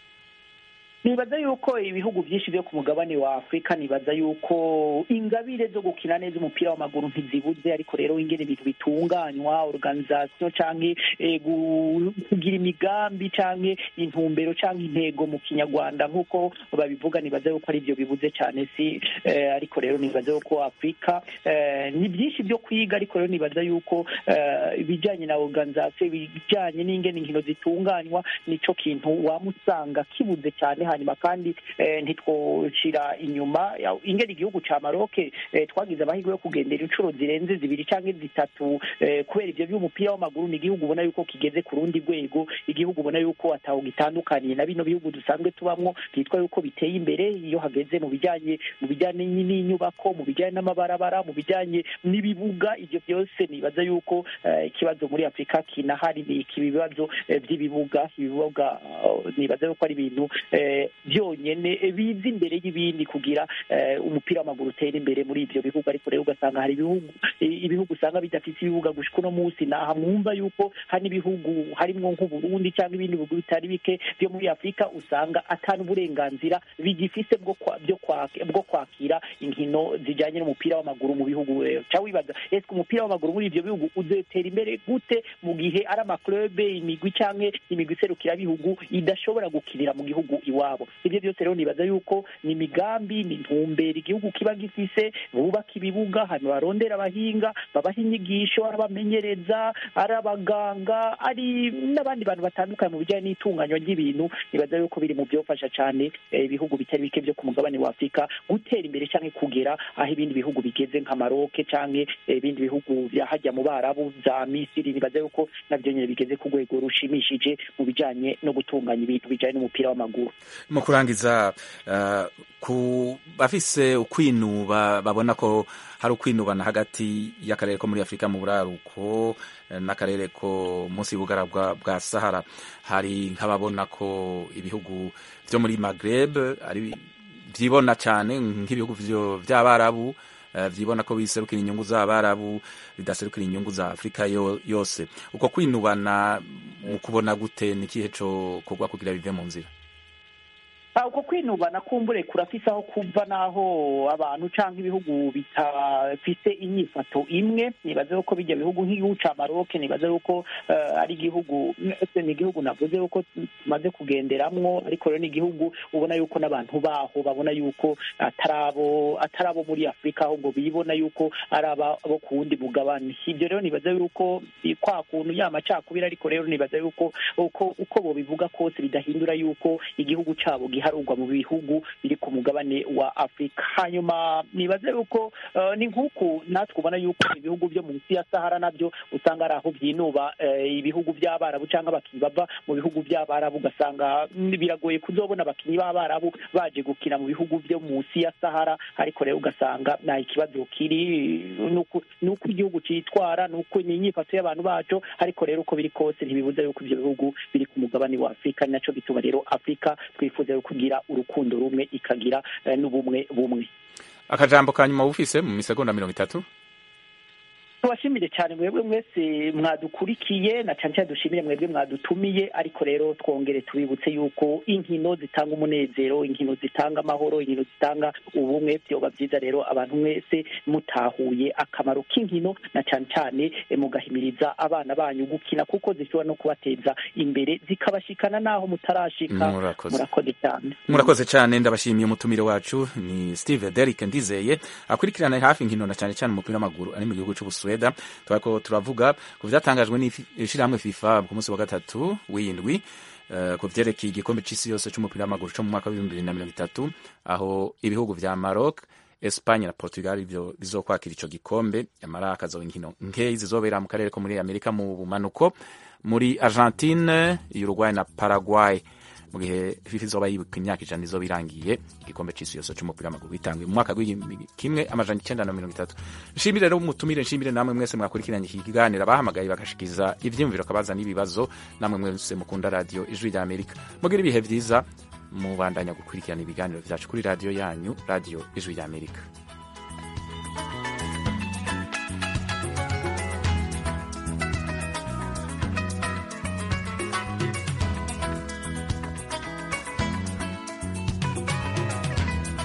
nibaza yuko ibihugu byinshi byo ku mugabane wa afurika nibaza yuko ingabire zo gukina neza umupira w'amaguru ntizibuze ariko rero ingene ibintu bitunganywa organisation canke eh, gu- kugira imigambi canke intumbero canke intego mu kinyarwanda nk'uko babivuga nibaza yuko ari byo bibuze cyane si eh, ariko rero nibaza yuko afurika eh, ni byinshi byo kwiga ariko rero nibaza yuko eh, ibijyanye na organisation ibijyanye n'ingene inkino zitunganywa nico kintu wamusanga kibuze cyane hanyuma kandi eh, ntitwoshira inyuma ya- ingene igihugu ca Maroc eh, twagize amahirwe yo kugendera inshuro zirenze zibiri canke zitatu eh, kubera ivyo by'umupira w'amaguru ni igihugu ubona yuko kigeze ku rundi rwego igihugu ubona yuko ataho gitandukaniye na bino bihugu dusanzwe tubamwo byitwa yuko biteye imbere iyo hageze mu bijyanye mu bijyanye n'inyubako mu bijyanye n'amabarabara mu bijyanye n'ibibuga ibyo byose nibaza yuko eh, ikibazo muri afurika kinahari ni iki bibazo eh, by'ibibuga ibibuga eh, nibaza yuko ari ibintu eh, byonyene eh, biza imbere y'ibindi kugira eh, umupira w'amaguru utera imbere muri ibyo bihugu ariko rero ugasanga hari ibihugu eh, ibihugu usanga bidafite ibibuga gushika uno munsi naha mwumva yuko hari n'ibihugu harimwo nk'uburundi cyangwa ibindi bihugu bitari bike byo muri afurika usanga atari uburenganzira bigifise bwo kwa- byo kwa- bwo kwakira inkino zijyanye n'umupira w'amaguru mu bihugu rero ca wibaza ese umupira w'amaguru muri ibyo bihugu uzotera imbere gute mu gihe ari amaklube imigwi canke imigwi iserukirabihugu idashobora gukinira mu gihugu iwabo ibyo byose rero nibaza yuko ni imigambi ni intumbero igihugu kiba gifise bubaka ibibuga hanyuma barondera abahinga babaha inyigisho ari abamenyereza ari abaganga ari n'abandi bantu batandukanye mu bijyanye n'itunganywa ry'ibintu nibaza yuko biri mu byofasha cyane eh, ibihugu bitari bike byo ku mugabane wa afurika gutera imbere cyangwa kugera aho ibindi bihugu bigeze nka maroke cyangwa ibindi bihugu bya hajya mu barabu za misiri nibaza yuko nabyo nyine bigeze ku rwego rushimishije mu bijyanye no gutunganya ibintu bijyanye n'umupira w'amaguru mu kurangiza eh, ku bafise ukwinuba babona ko hari ukwinubana hagati y'akarere ko muri afurika mu buraruko eh, n'akarere ko munsi y'ubugara bwa, bwa sahara hari nk'ababona ko ibihugu vyo muri magreb ari vyibona cane nk'ibihugu vyo- vy'abarabu eh, vyibona ko biserukira inyungu z'abarabu bidaserukira inyungu za afurika yo, yose uko kwinubana mu kubona gute ni ikihe co kogwa kugira bive mu nzira Ah, uko kwinubana kumbure kurafise aho kuva n'aho abantu canke ibihugu bitafise inyifato imwe nibaze yuko bijya bihugu nk'igihugu ca Maroc nibaze yuko eh, ari igihugu ese ni igihugu navuze yuko tumaze kugenderamwo ariko rero ni igihugu ubona yuko n'abantu baho babona yuko atarabo atarabo muri Afurika ahubwo bibona yuko ari aba bo ku wundi mugabane ibyo rero nibaza yuko i- kwa kuntu ya macakubiri ariko rero nibaza yuko uko uko bobivuga kose bidahindura yuko igihugu cabo giharurwa mu bihugu biri ku mugabane wa Afurika hanyuma nibaze yuko eh, ni nk'uku natwe ubona yuko ibihugu byo munsi ya Sahara nabyo usanga ari aho byinuba eh, ibihugu by'abarabu cyangwa abakinnyi bava mu bihugu by'abarabu ugasanga mm, biragoye kuzobona abakinnyi b'abarabu baje gukina mu bihugu byo munsi ya Sahara ariko rero ugasanga nta ikibazo kiri nuko nuko igihugu cyitwara nuko ni inyifato y'abantu bacu ariko rero uko biri kose ntibibuza yuko ibyo bihugu biri ku mugabane wa Afurika ni naco gituma rero Afurika twifuza yo kugira urukundo rumwe ikagira eh, n'ubumwe bumwe akajambo ka nyuma wufise mu misegonda mirongo itatu tubashimire cyane mwebwe mwese mwadukurikiye na cyane cyane dushimire mwebwe mwadutumiye ariko rero twongere tubibutse yuko inkino zitanga umunezero inkino zitanga amahoro inkino zitanga ubumwe byoba byiza rero abantu mwese mutahuye akamaro k'inkino na cyane cyane eh, mugahimiriza abana banyu gukina kuko zishobora no kubateza imbere zikabashikana n'aho mutarashika Murakoze. murakoze cyane murakoze cyane ndabashimiye umutumire wacu ni steve derrick ndizeye akurikirana hafi inkino na cyane cyane umupira w'amaguru ari mu gihugu cy'ubusweda turako turavuga ku byatangajwe n'ishyirahamwe fifa ku munsi wa gatatu w'indwi eh, ku byerekeye igikombe cy'isi yose cy'umupira w'amaguru cyo mu mwaka w'ibihumbi bibiri na mirongo itatu aho ibihugu vya maroc Espagne na Portugal byo bizokwakira ico gikombe yamara akazoba inkino nkeyi zizobera mu karere ko muri Amerika mu bumanuko muri Argentine Uruguay na Paraguay mu gihe FIFA izoba yibuka imyaka ijana izoba irangiye igikombe c'isi yose c'umupira w'amaguru gitanguye mu mwaka w'igihumbi kimwe amajana icenda na mirongo itatu nshimire rero umutumire nshimire namwe mwese mwakurikiranye iki kiganiro abahamagaye bagashikiza ivyiyumviro kabaza n'ibibazo namwe mwese mukunda radio ijwi rya Amerika mugira ibihe vyiza mubandanya gukurikirana ibiganiro vyacu kuri radio yanyu radio ijwi rya Amerika